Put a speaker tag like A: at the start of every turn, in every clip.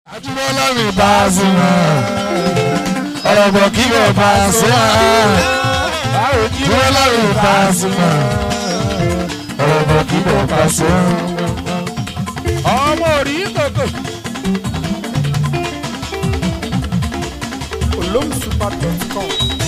A: Ajúmọ́lá mi bá a sí wọn. Ọ̀rọ̀ bọ̀ kí lè bá a sí wọn. Ajúmọ́lá mi bá a sí wọn. Ọ̀rọ̀ bọ̀ kí lè bá a sí wọn.
B: ọmọ orí kòkò. olómùsùpà.com.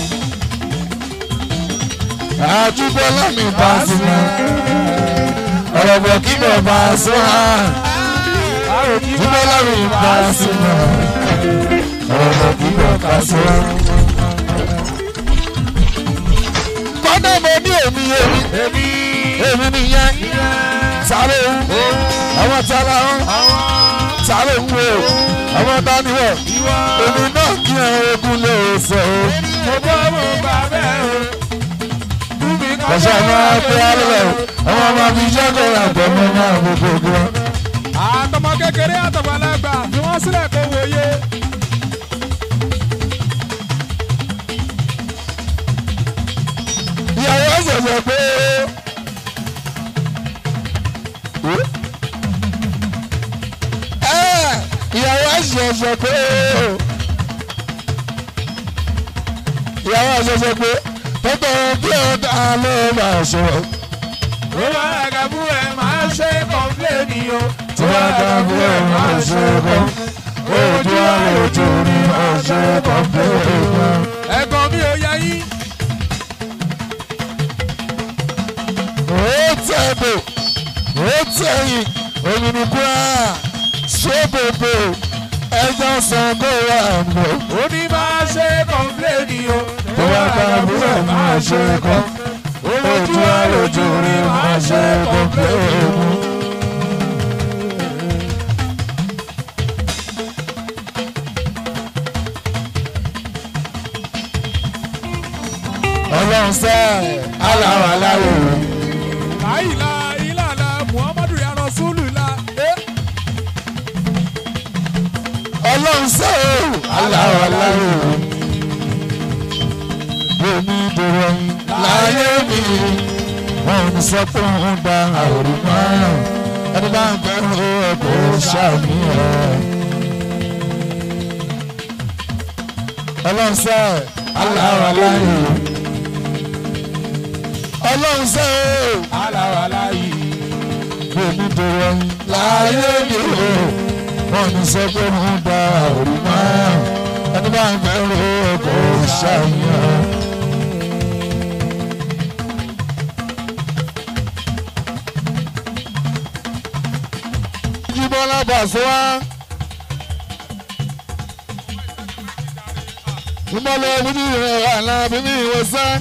A: Ajúmọ́lá mi bá a sí wọn. Ọ̀rọ̀ bọ̀ kí lè bá a sí wọn. Ajúmọ́lá mi bá a sí wọn. Ọ̀rọ̀ bọ̀ kí lè bá a sí wọn. Kọ́dà mo ní èmi èmi
B: èmi
A: èmi nìyẹn sáré ń àwọn tala ń sáré ń wo àwọn dáníwọ̀
B: ìwọ
A: èmi náà kí ẹ ogun lè sọ o.
B: mo bọ́ mo gbà bẹ́ẹ̀ o. Bùnmi kan
A: kọ̀ṣẹ́ máa pé alẹ́ o àwọn ọmọ mi jẹ́ kó ra gbọ́mọ náà gbogbo gan.
B: àtọmọ kékeré àtọmọlágbà fi wọn sílẹ̀ kó wòye.
A: ìyàwó ṣẹ̀ṣẹ̀ pé ẹ ìyàwó ṣẹ̀ṣẹ̀ pé ìyàwó ṣẹ̀ṣẹ̀ pé tọ́tọ̀ bí ọ̀dà ló máa ṣe.
B: ó bá àgàbù ẹ̀ máa ṣe kọ́ńpléènì o.
A: tí wọ́n dá bí ẹ̀ máa ṣe kọ́ ojú àlejò ni máa ṣe kọ́ pé èèyàn.
B: ẹ̀gbọ́n mi ò yá yín.
A: ó tẹ̀bò ó tẹ̀yìn òmìnirikúrà sóbòbò ẹjọ́ sango wà mọ́.
B: ó ní máa ṣe kọ́ńpléènì o.
A: tó bá ká àbúrò máa ṣe kọ́ ojú àlejò ni máa ṣe kọ́ pé èèyàn. ọlọ́run sẹ́ẹ̀ aláwọ̀ aláwọ̀
B: láìla ìlànà muhammadu ya rasulullah. Eh,
A: ọlọ́run sẹ́ẹ̀ aláwọ̀ aláwọ̀ omi dòrò láyé mi wọn ò sọ pé òun da àwòrán márùn ẹni bá ń fẹ́ràn ọkọ̀ ṣàmìyàn. ọlọ́run sẹ́ẹ̀ aláwọ̀ aláwọ̀ ọlọ́run sẹ́ẹ̀
B: aláwàlá yìí.
A: omi dòrò láyé mi wọn ò sọ pé òun da àwòrán márùn ẹni bá ń fẹ́ràn ọkọ̀ ṣàmìyàn. Jíbọ́lá Bàṣọ́wá. Ìmọ̀lẹ̀ bíbí rẹ̀ wà náà bíbí ìwòsàn.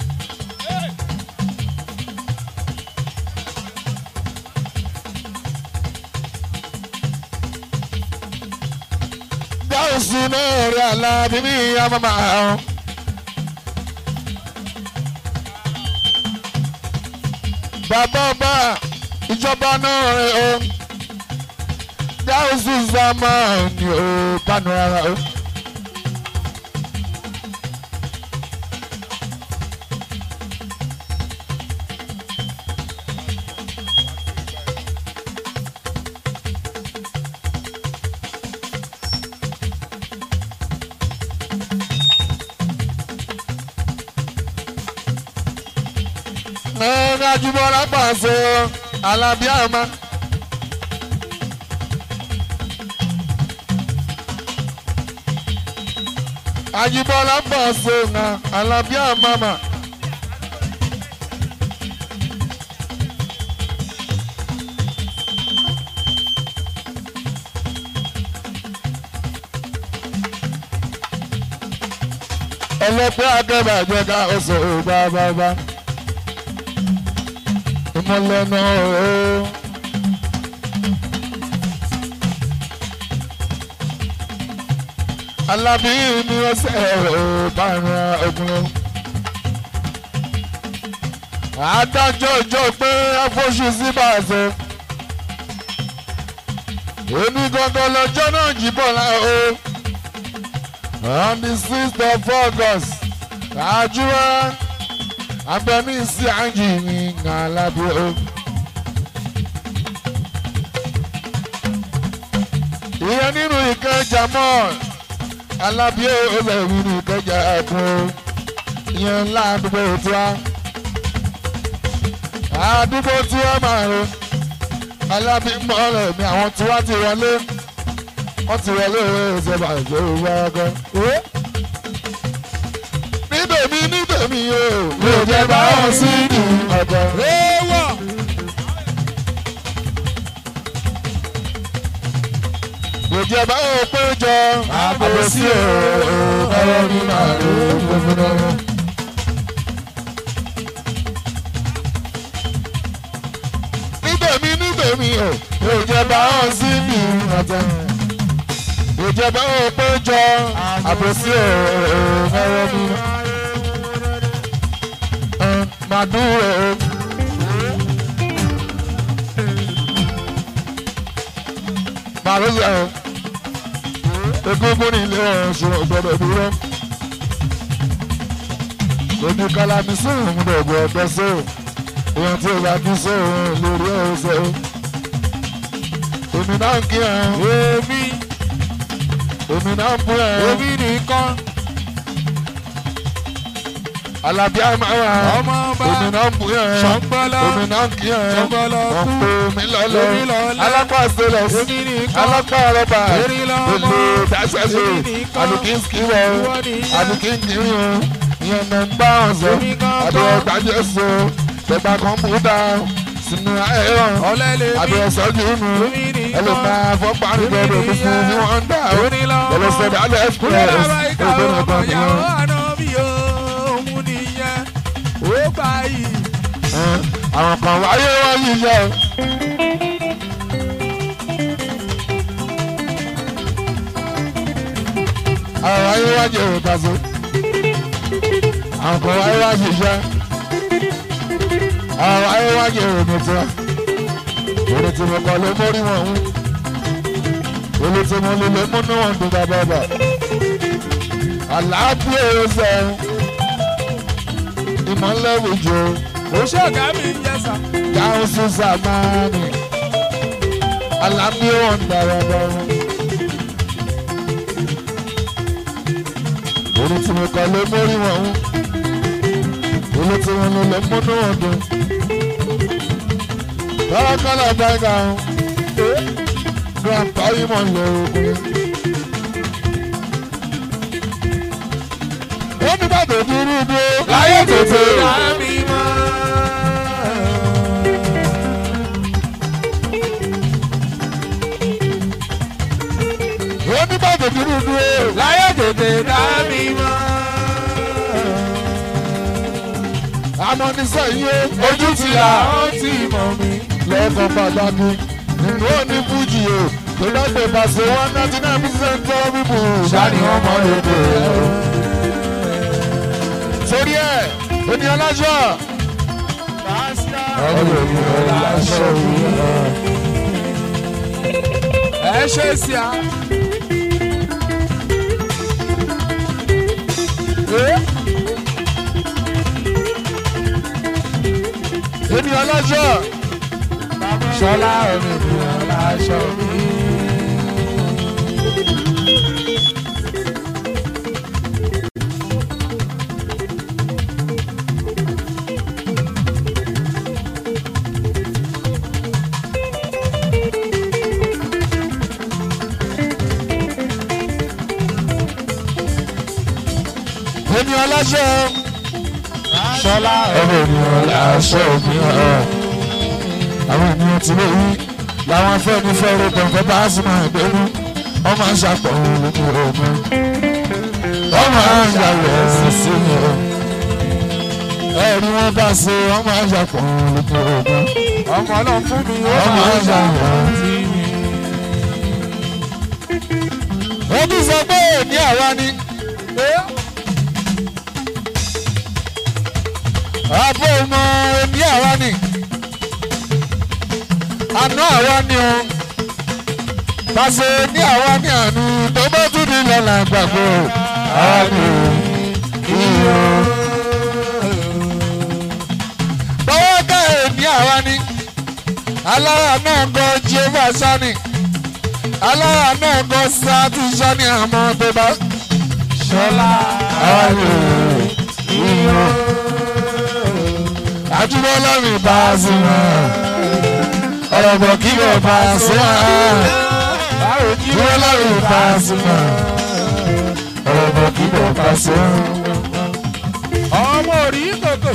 A: Gáàsì náà rẹ̀ àlá bíbí àmàmà. Bàbá ọba ìjọba náà rẹ̀ o dáhùsù zamani o kánú rárá o. Ẹ̀ẹ́dá jùmọ̀lá pàṣẹ alábíàmá. Ajibola Basona Alabia Mama. Ẹlẹ́pẹ́ akẹ́bà jẹ́ ká oṣù bábábá. Ìmọ̀lẹ́ náà ó. Alábí ni wọ́n ṣe ẹ̀rọ bára ogun. Adájọ́ ìjọ pé afọ́ṣù sí bàṣẹ. Èmi gangan lọ́jọ́ náà jìbọ̀ láà o. On the sixth of August, àjúwá agbẹ́mí sí àjì ní Alábí o. ìyẹn nínú ìka jamal alábíyé olórí ní ìkẹjà ẹkùn ìyẹn ládùúgbò tí wá àdúgbò tí wọ́n máa ro alábí mọ́lẹ̀ mi àwọn tí wọ́n ti wọlé wọ́n ti wọlé ṣe bàjẹ́ òwúrọ̀ ọkọ. nídèmí nídèmí o mi ò jẹ́ bá wọn sí ní ọjọ́.
B: Ewọ̀.
A: mi ò jẹ́ bá wọn péjọ àbòsí o ọ̀rọ̀ mi máa ro gbogbo náà. níbẹ̀mí níbẹ̀mí o mi ò jẹ́ bá wọn sí ní ọjọ́. mi ò jẹ́ bá wọn péjọ àbòsí o ọ̀rọ̀ mi máa dúró o. máa ló sẹ́ o. egúngún ní ilé ọ̀ṣun ọ̀gbọ́dọ̀ dúró. lójú kálámi sóhun mú dọ̀gbọ̀ ọ̀gbẹ́ sóhun èèyàn tí ó bá kí sóhun lórí ọ̀sẹ̀ o. èmi náà ń kí ẹ̀
B: Èmi.
A: èmi náà ń bú ẹ̀
B: Èmi nìkan.
A: alábí àmàwà
B: Ọmọ ọba.
A: èmi náà ń bú ẹ̀
B: Ṣọ̀ngbọ́lọ́.
A: èmi náà ń kí ẹ̀
B: Ṣọ̀ngbọ́lọ́
A: wọ́n
B: kú.
A: pè mí lọ́lọ́
B: Èmi lọ́lọ́.
A: alápá stainless
B: Èmi nìkan.
A: alápá rọ́bà
B: Èmi lọ́mọ.
A: èlé dáṣẹ́ṣe
B: Èmi nìkan.
A: àdùkíńkì wọ̀
B: Ìwọ nìyẹn.
A: àdùkíńkì o ìyẹn mẹ́ ń bá wọn sọ
B: Èmi gangan.
A: àbẹ̀ ọ̀gbájẹ́ so tẹ̀gbà kọ̀ǹpútà sínú ẹ̀rọ
B: Ọ̀lẹ lèmi.
A: àbẹ̀ ọ̀sọ́jú nù
B: Èmi nìkan.
A: ẹlòmá fọ́párí
B: Èmi
A: gbọdọ̀
B: nìyẹn.
A: fún ní wọ́n dà ó
B: Èmi lọ́mọ.
A: ẹlòsọ̀dọ̀ alẹ́ express
B: Kúrẹ́ bàbá ìka
A: ògbóni
B: ọmọ
A: ọ̀gbọ̀n
B: ìyàwó
A: nìyẹn.
B: àná bí òun nìyẹn. Ó gbà yìí.
A: àwọn kan wáyé wọ́n yìí yẹ o. àwọn wáyé wá jẹ òkà so àwọn kan wáyé wá ṣiṣẹ́ àwọn wáyé wá jẹ òmìnira orí tí mo kọ ló mórí wọn ń orí tí mo lè lè múnú wọn dùn bàbàbà àlàáfíà èrò sẹ́yìn ìmọ̀lẹ́ wùjọ
B: Ó ṣọ̀gá mi ń yẹ sà.
A: dáhùn sí sàmánì alábíyé wọn dáradára. orí tí mo kọ ló mórí wọn ń orí tí wọn lò lè múnú wọn dùn. bárakálà dáìgà ń grandpa yìí mọ̀ lọ ogun. ó ní bàtà dúró dúró láyé tètè.
B: Dá mi mọ́.
A: ó ní bàtà dúró dúró.
B: Láyé tètè dá mi mọ́.
A: àmọ́ ní sẹ́yìn
B: Ojú ti là ó ti mọ̀ mi.
A: lẹ́ẹ̀kan pàtàkì nínú òní fújì o tó dágbé pàṣẹ one ninety nine percent of people
B: Ṣáàní wọn mọ lóko ẹ̀ o.
A: sórí ẹ̀ ènìyàn láṣọ.
B: Ẹ ṣe sí a.
A: ènìyàn láṣọ.
B: Ṣọlá ènìyàn láṣọ mi.
A: ènìyàn láṣọ.
B: Ṣọlá
A: ọmọ ènìyàn láṣọ mi hàn. àwọn ènìyàn tí lè wí làwọn afẹ́ni fẹ́rẹ̀ kọ̀ọ̀kan bá sì máa gbẹ́nu wọ́n máa ń ṣàpọ̀ lóko ọmọ. wọ́n máa ń yàwẹ̀ sísè mi o. ẹ̀rí wọn bá ṣe wọ́n máa ń ṣàpọ̀ lóko ọmọ.
B: ọmọ náà fún mi ó
A: Ọmọ
B: máa ń
A: ọjà
B: ṣàwọn tí mi.
A: wọ́n tún sọ pé ní àwa ni. àbọ̀ ọmọ ní àwa ni. àná àwa ni o. pàṣẹ ní àwa ni àánú tó bá tún ní lọ́la gbàgbọ́. àwa ni o. iyọ̀. bọ́wọ́ ká ẹ̀ ní àwa ni. alára náà gan jehova sani. alára náà kọ́ sá ti sọ ní àmọ́ tó bá
B: Ṣọlá
A: ayò ìyó. àjùmọ̀ lọ́rùn bá a sí wọn ọ̀rọ̀ bọ̀ kí wọ́n bá a sí wọn àjùmọ̀ lọ́rùn bá a sí wọn ọ̀rọ̀ bọ̀ kí wọ́n bá a sí wọn.
B: ọmọ orí kòkò.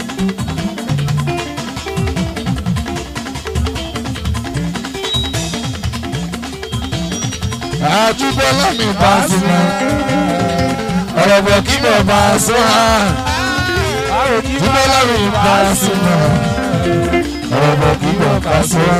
A: àjùmọ̀ lọ́rùn bá a sí wọn ọ̀rọ̀ bọ̀ kí wọ́n bá a sí wọn àjùmọ̀ lọ́rùn bá a sí wọn ọ̀rọ̀ bọ̀ kí wọ́n bá a sí wọn.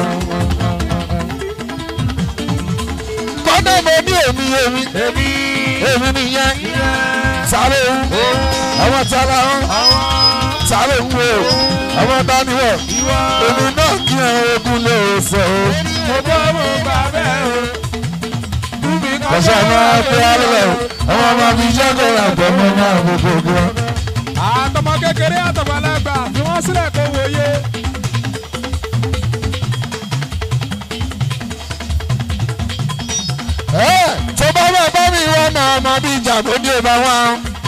A: kọ́nà mo ní èmi èmi
B: Èmi
A: èmi nìyẹn sáré ń àwọn tí a la ń sáré ń wo àwọn dáníwọ̀
B: ìwọ
A: èmi náà kí ẹ ogun lè sọ o.
B: mo bọ́ mo gbà bẹ́ẹ̀ o. Bùbí kan
A: kọ̀ṣẹ́ máa pé alẹ́ o àwọn ọmọ mi jẹ́ kó ra gbọ̀mọ́ náà gbogbo gan.
B: àtọmọ kékeré àtọmọlágbà fi wọ́n sílẹ̀ kó wòye.
A: ẹ tó bá bá bá mi wọ́n náà ọmọ bí ìjà tó dé bá wá.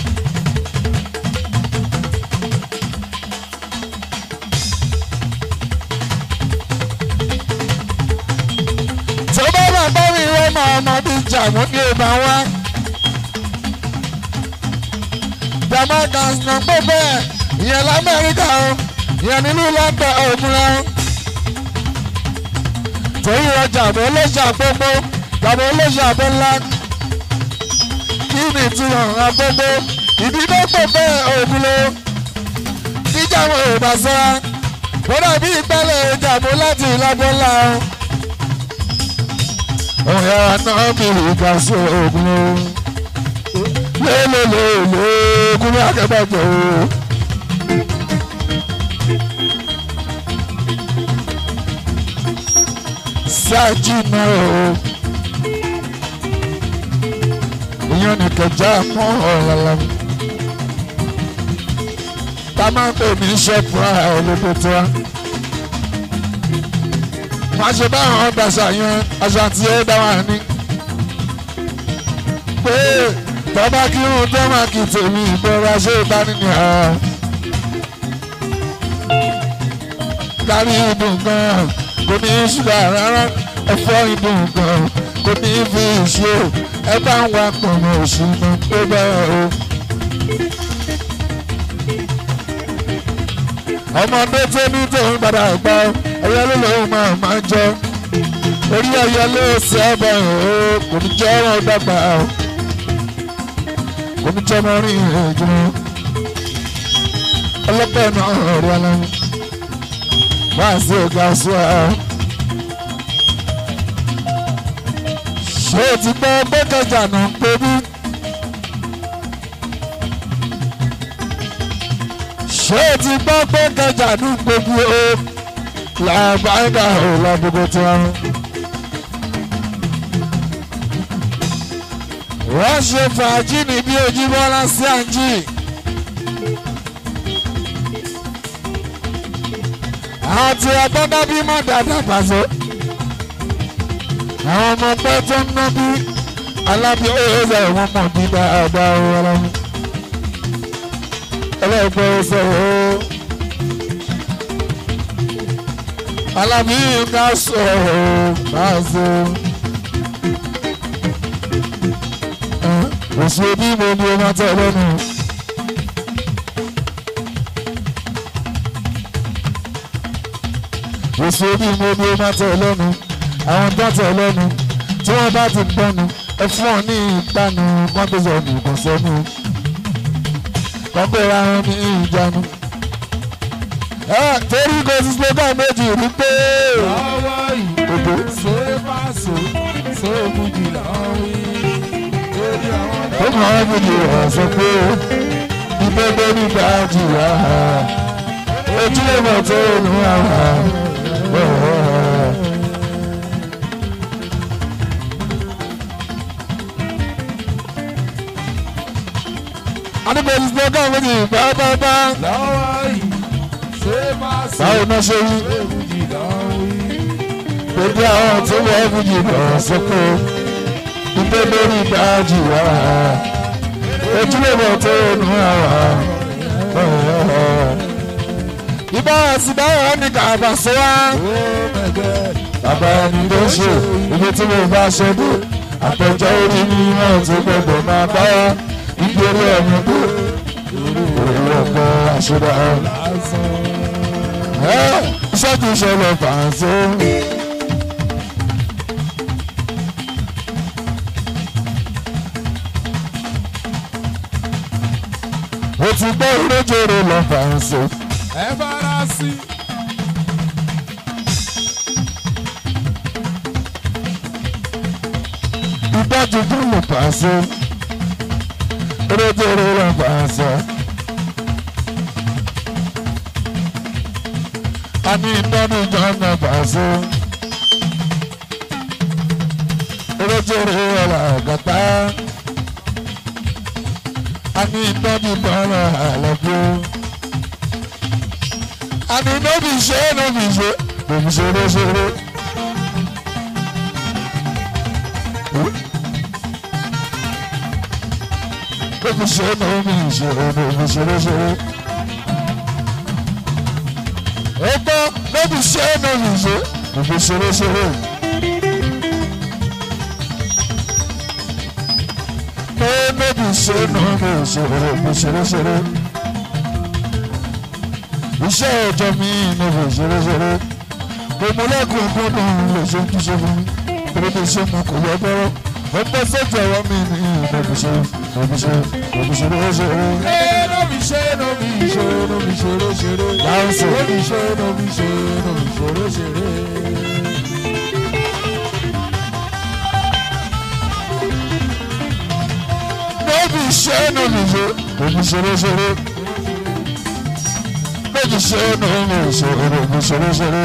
A: tó bá bá bá mi wọ́n náà ọmọ bí ìjà tó dé bá wá. Damascus náà pé bẹ́ẹ̀ ìyẹn lamẹ́ríkà o ìyẹn nínú London òmùra o. torí ọjà àbọ̀ olóṣà gbogbo tàbí olóṣà àbọ̀ ńlá kí ni ìtumọ̀ agbogbo ìdílé pé bẹ́ẹ̀ òmùlò jíjà wọn ò bá sọ́ra ó dàbí ìpẹ́lẹ̀ ìjàmbó láti ìlàgbọ́ ńlá o. òun yàrá náà bìrì ìgbà sí òmùlò lélelele kúrò akẹ́bàjẹ́ o. Sájìnà o. Ìyẹn ní kẹjá mọ́ ọ̀làlà. Tá a máa ń pè ní ṣẹ́pùrà olóko tó wá. Má ṣe báwọn ọgbàṣà yẹn aṣọ àti ẹ̀ dá wà ní. Pé tọ́ba kírun tó máa kì tèmi ìbọra ṣé ìbánilẹ̀ kárí ìdùn gan kò ní í ṣúgà rárá ẹ̀fọ́ ìdùn gan kò ní í fi ìṣe ẹ bá ń wá pọ̀nà òṣùnà tó bẹ́ẹ̀ o. ọmọdé tó ní tòun padà gbọ́ ẹyẹ ló lòun máa máa jọ orí ẹyẹ ló ṣe é bọ̀ ọ́ kò ní jẹ́ ọ̀rọ̀ dàgbà o oníjọba rìn ìrìnàjò ọlọ́pàá náà rí aláwọ̀ wá sí ọ̀gá sùá. ṣé o ti gbọ́ gbẹ́kẹ̀jà náà ń pè bí? ṣé o ti gbọ́ gbẹ́kẹ̀jà náà ń pè bí o? làbáyé ò lábúgbó tí wọ́n rún. wọ́n ṣe fàájì ní bí ojúbọ́lá sí àǹjì. àwọn tí agbọ́dá bí mọ̀ dáadáa pàṣẹ. àwọn ọmọ pẹ́ tó ń ná bí alábí ọ̀yẹ́sẹ̀ wọn mọ̀ bí dáadáa ọlọ́run. ẹlẹ́gbẹ́ ọ̀sẹ̀ o. alábí ká sọ̀rọ̀ pàṣẹ. òsì òbí mo ni o máa tẹ̀ lẹ́nu. òsì òbí mo ni o máa tẹ̀ lẹ́nu. àwọn tó tẹ̀ lẹ́nu tí wọ́n bá ti gbọ́nu ẹ fún ọ ní ìpanu kan tó sọnù kàn sẹ́nu. kọ́kọ́ ra wọn ní ìjánu. ẹ torí kò sí slogan méjì rí pé.
B: lọ́wọ́
A: Òbó.
B: yìí ṣé pàṣẹ ṣé bùjì lọ́wọ́ yìí lórí àwọn
A: ó mọ̀ ọ́ bìí wà sọ pé ibẹ̀ bẹ́ẹ̀ nígbà jìyà ojúlé mọ̀ tó nù àwọn. Adébẹ̀ ìsìnkú méjì pápápá.
B: lọ́wọ́ yìí ṣé pàṣẹ
A: Báwo náà ṣe wí?
B: ṣé bùjì lọ́wọ́ yìí
A: Bébí àwọn tó wọ́n fújì lọ sóko. Ìgbé lórí ìdájì wá. Ojúlówó tó nù àwà. Ìbá àti báwọn ní kàbà sọ wá. Bàbá ẹni ló ṣe ibi tí mo bá ṣe dé. Àpẹjọ orí ni wọ́n ti gbọdọ̀ máa bá wa. Ibi orí ẹ̀mí dé. Orí ọ̀pọ̀ àṣírà. Iṣẹ́ kìí ṣẹlẹ̀ fàǹsó. Mo ti gbọ́ ìrẹ́jọ̀rọ̀ lọ fàǹsó.
B: ẹ fara sí.
A: Ìdájú tó lè fàǹsó. Ìrẹ́jọ̀rọ̀ lọ fàǹsó. A ní ìdánù jọ́nà fàǹsó. Ìrẹ́jọ̀rọ̀ lọ àgàtà. A ní ìdánù jọ́nà àlọ́gbó. A ní nóbì ṣe nóbì ṣe nóbì ṣeré ṣeré. Nóbì ṣe nóbì ṣe nóbì ṣeré ṣeré. Ó gbọ́ nóbì ṣe nóbì ṣe nóbì ṣeré ṣeré. Ó nóbì ṣe nóbì ṣe nóbì ṣeré ṣeré. Iṣẹ́ ọjọ́ mi nóbì ṣeré ṣeré. Gbogbo lẹ́kùn gbọ́dọ̀ lè ṣe ojúṣe fún mi. Torí bí ṣe mo kò yọ bọ́rọ́. Ó bọ́ sójú ọwọ́ mi ní nóbì ṣe nóbì ṣe nóbì ṣeré ṣeré.
B: ẹ nóbi ṣe nóbi ṣe nóbi ṣeré ṣeré.
A: Dáhùnsì.
B: nóbi ṣe nóbi ṣe nóbi ṣeré ṣeré.
A: Nóbì ṣe nóbì ṣe nóbì ṣeré ṣeré. Nóbì ṣe nóbì ṣe nóbì ṣeré ṣeré.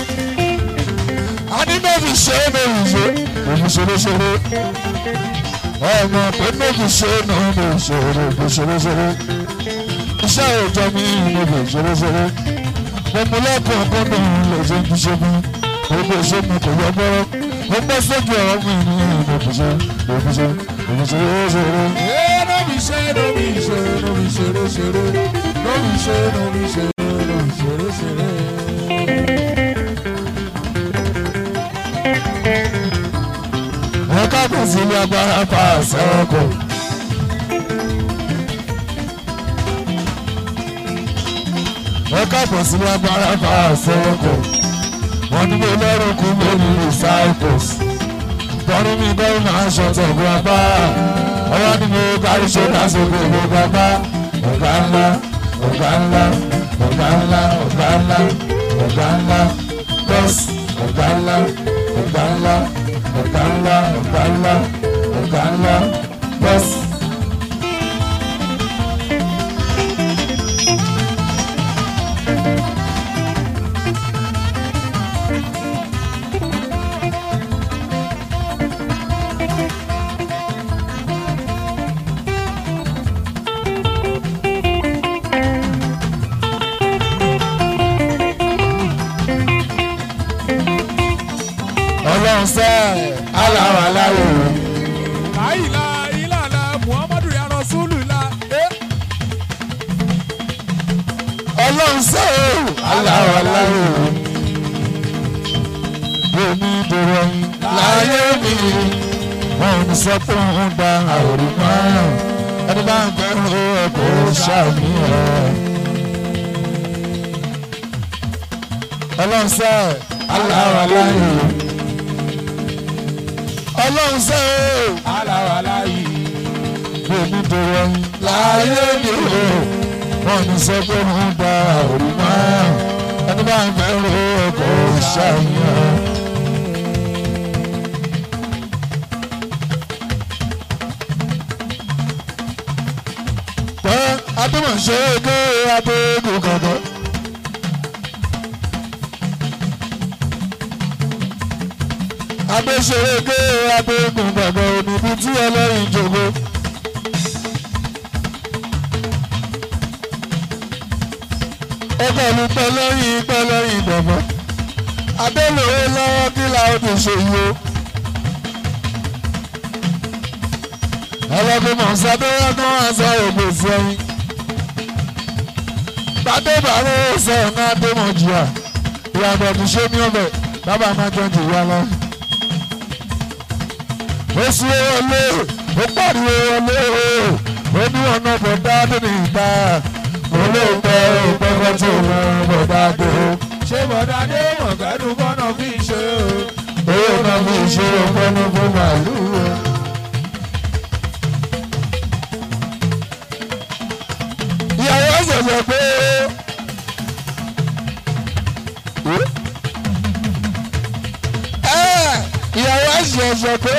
A: Àní nóbì ṣe nóbì ṣe nóbì ṣeré ṣeré. Ọmọ pé nóbì ṣe nóbì ṣe nóbì ṣeré ṣeré. Iṣẹ́ òòjọ́ mi nóbì ṣeré ṣeré. Mo mú lẹ́kọ̀ọ́ gbọ́dọ̀ lè ṣe ojúṣe fún. Gbogbo ìṣe mi kò yọ bọ́rọ́. Mo gbọ́ sójú ọ̀rọ̀ mi ní nóbì ṣe nóbì ṣe nóbì ṣeré ṣeré.
B: ẹ nóbi ṣe nóbi ṣe nóbi ṣeré ṣeré. nóbi ṣe nóbi ṣe nóbi ṣeré ṣeré.
A: wọ́n kábọ̀ sí ilé agbára pa àṣẹ ọkọ̀. wọ́n kábọ̀ sí ilé agbára pa àṣẹ ọkọ̀. wọ́n ní mo lọ́rùn kú mi ní recycles. tọ́rí mi bẹ́ẹ̀ máa ń ṣọ̀tọ̀ ọ̀gbọ́n apá. ọwọ́ ni mo kárí ṣe lásìkò ìgbòho apá. ọ̀gá ńlá ọ̀gá ńlá ọ̀gá ńlá ọ̀gá ńlá ọ̀gá ńlá bọ́ọ̀sì ọ̀gá ńlá ọ̀gá ńlá ọ̀gá ńlá ọ̀gá ńlá ọ̀gá ńlá bọ́ọ̀sì. ọlọ́run sẹ́ aláwọ̀ aláwọ̀
B: láìla ìlànà muhammadu ya rasulullah. ẹ
A: ọlọ́run sẹ́ aláwọ̀ aláwọ̀ omi dòrò láyé mi wọn ò ní sọ pé òun da àwòrán márùn ẹni bá ń gbẹ́rù ẹ̀kọ́ ṣàmìíràn. ọlọ́run sẹ́ aláwọ̀ aláwọ̀ ọlọ́run sẹ́
B: aláwàlá yìí.
A: omi dòrò láyé mi wọn ò ní sọ pé òun da àwòrán márùn ẹni bá ń gbẹ́rù ẹ̀kọ́ ṣàmìíràn. pé adémọ̀ṣe ké adégun kankan. adéṣeré ké adégun kankan oníbi tí ẹlẹ́rìn jòkó. ó pẹ̀lú pẹlẹ́yìn pẹlẹ́yìn dọ̀bọ̀ adélòwe lọ́wọ́ kí làwọn ti ṣe yìí o. ọlọ́gbọ́n mọ̀ọ́sá tó yẹ kó wọ́n sọ ògbè sí ẹyin. Bàdé bàró sọ ọ̀nà Adémọ̀jìyà ìyàbọ̀ ti ṣe ní ọbẹ̀ bàbá máa jẹun jù wá lọ. Ó sún wọlé ó pariwo wọlé ó ní ọ̀nà bọ̀dá tó ní ìta. Mo lè pẹ́ òpẹ́kọ̀ tó lọ bọ̀dá tó.
B: ṣé bọ̀dá dé mọ̀gádùn kọ́nà fi ṣe o.
A: Owó náà fi ṣe ọpẹ́nu fún màálù. Ìyàwó ṣẹ̀ṣẹ̀ pé ẹ́ ìyàwó ṣẹ̀ṣẹ̀ pé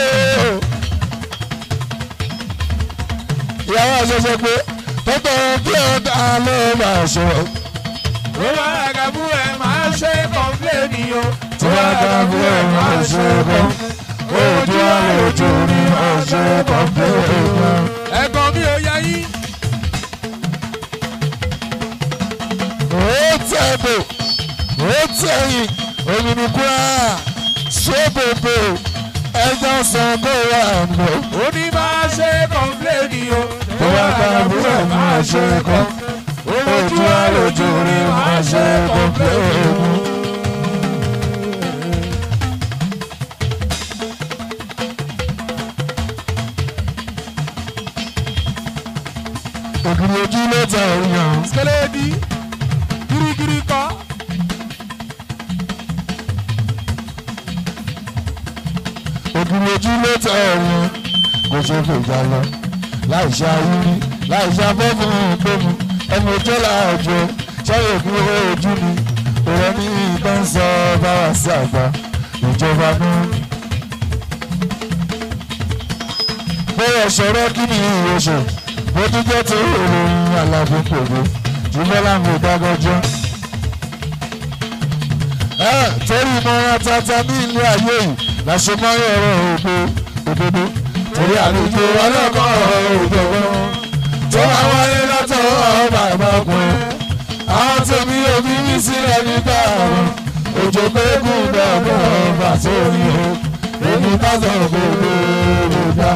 A: ìyàwó ṣẹ̀ṣẹ̀ pé tọ́tọ̀ bí ọ̀dà ló máa ṣe.
B: ó wá àgàbù ẹ̀ máa ṣe kọ́ńpléènì o.
A: Tí wọ́n bá bí ẹ̀ máa ṣe kọ́. Ojú àlejò ni máa ṣe kọ́ńpléènì náà.
B: ẹ̀gbọ́n mi ò yá yín.
A: Otebo, Oteyin, Ominukura, Sobobo, ẹjọ́ sango wà nù.
B: ó ní máa ṣe kọ́ńpléènì o.
A: Tó bá bá àbúrò máa ṣe kọ́. Ojú àlejò ni máa ṣe kọ́ńpléènì. Ògiri ojú ló ta òyìn.
B: Skeledi girigiri kọ́.
A: ògiri ojú ló tẹ ọ̀run kò ṣe fèjà lọ láì ṣe ayírí láì ṣe afẹ́fún ìgbóhùn ẹni ojú làájọ ṣáyẹ̀ òkú ojú ni òrẹ́ ní ìbọn sọ báwa sí àgbà ìjọba náà. bẹ́ẹ̀ sọ̀rọ̀ kí ni ìwòsàn bó tún jẹ́ tó ìròyìn àlàfo pògbó ṣùgbọ́n láwọn ò dágọ́jọ́. ẹ torí ìmọ̀ràn tata ní ilé ayé yìí làṣẹ mọ́yọ̀ ọ̀rọ̀ ògbó òdodo torí àlejò ọlọ́kọ̀ òdòdó tó máa wáyé látọ̀ bàbá ọkùnrin àwọn tèmi òbí mi sílẹ̀ nígbà ọ̀run òjò gbẹ́gùn dọ̀gbọ̀ ọba tó ní o èmi bá sọ gbogbo òdòdó.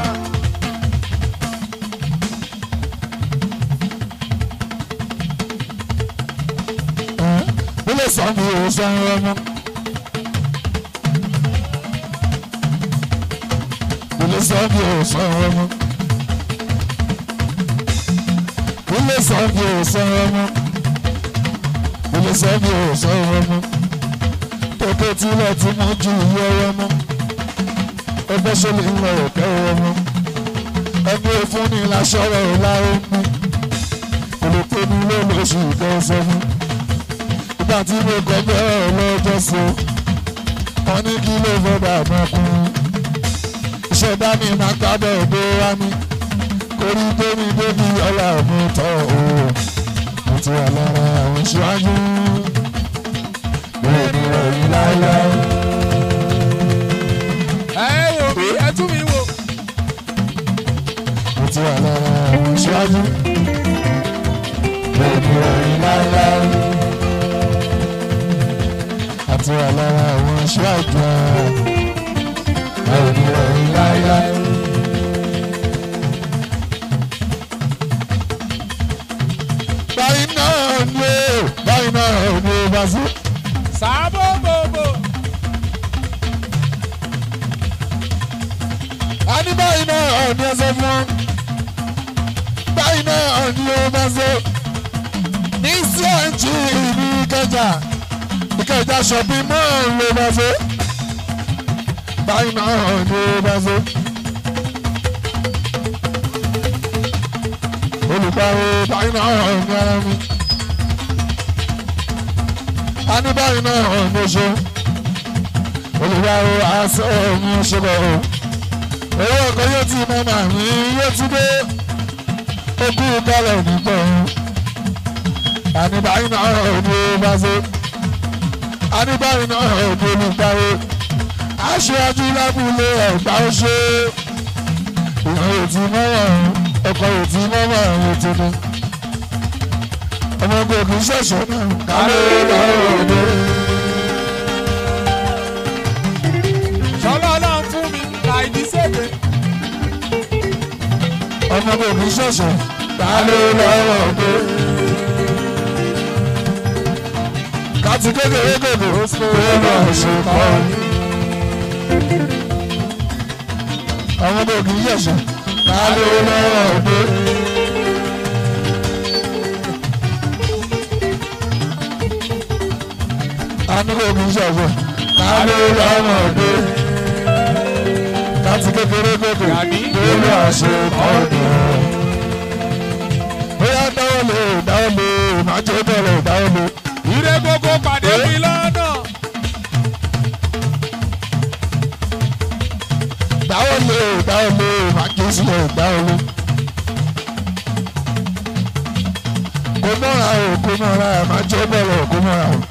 A: Ilé sọ́ọ̀bù ò sanwó ọmọ. Ilé sọ́ọ̀bù ò sanwó ọmọ. Ilé sọ́ọ̀bù ò sanwó ọmọ. Ilé sọ́ọ̀bù ò sanwó ọmọ. Tókè tílẹ̀ tí mo ju iye ọmọ. Ẹgbẹ́ sọ́lé ń lọ òkè ọmọ. Ẹgbẹ́ fúnni lásọ̀rọ̀ láwọn mú. Olùkọ́ ni ló lóṣù kẹsàn-án nígbà tí mo kọ́ bẹ́ẹ̀ lọ́jọ́ sí wọn ní kí ló fẹ́ bá ọmọkùnrin ìṣẹ̀dá mi máa gbábẹ́ òde wá mi orí tómi débi ọlá mi tọ́ o mo ti wà lára àwọn ìṣíwájú bẹ́ẹ̀ ni ẹ̀yìn láéláé.
B: ẹ wò mí ẹ tún mi wò.
A: mo ti wà lára àwọn ìṣíwájú bẹ́ẹ̀ ni ẹ̀yìn láéláé àti wà lára àwọn aṣáájú àwọn ènìyàn láéláé. báyìí náà ni ó báyìí náà ni ó bá sí.
B: sábò gbogbo.
A: a ní báyìí náà ni ẹ sọ fún wọn. báyìí náà ni ó bá sí. ní sí àǹtí ìlú kẹjà ìkẹjà shopping mall ló bá ṣe báyìí náà ló bá ṣe. olùpàwọ̀ báyìí náà ní ara mi. a ní báyìí náà ní ṣe. olùpàwọ̀ aṣọ mi ṣe bọ̀ o. owó ọkọ̀ yóò ti mọ́mọ́ mi yóò ti dé. ó kú kálẹ̀ nígbà o. a ní báyìí náà ní bá ṣe adébáyé náà ọ̀dọ́ olùgbàwé aṣáájú lábúlé ẹ̀gbá ṣe ìyàn òtí mọ́wọ́ ọkọ̀ òtí mọ́wọ́ àwọn ètùnú ọmọ ogun kì í ṣẹ̀ṣẹ̀ náà kálẹ̀ lọ́wọ́ òde. ọmọ kò ní ṣẹ̀ṣẹ̀ ta ló lọ́wọ́ gbé. kàtí kékeré gògò pé lọ ṣe kọ́ ọmọ kò ní ṣẹ̀ṣẹ̀ ta ló lọ́wọ́ gbé. anúkò kì í ṣọ̀fọ̀ ta ló lọ́wọ́ gbé. kàtí kékeré gògò pé lọ ṣe kọ́ bóyá dáwọ́ lé dáwọ́ lé máa jẹ́ bẹ̀rẹ̀ dáwọ́ lé.
B: Ire gbogbo pàdé mi lọ́nà.
A: dáwọ́ lé dáwọ́ lé máa jẹ́ sílẹ̀ dáwọ́ lé. kò mọ́ra o kò mọ́ra ẹ̀ máa jẹ́ bẹ̀rẹ̀ kò mọ́ra o.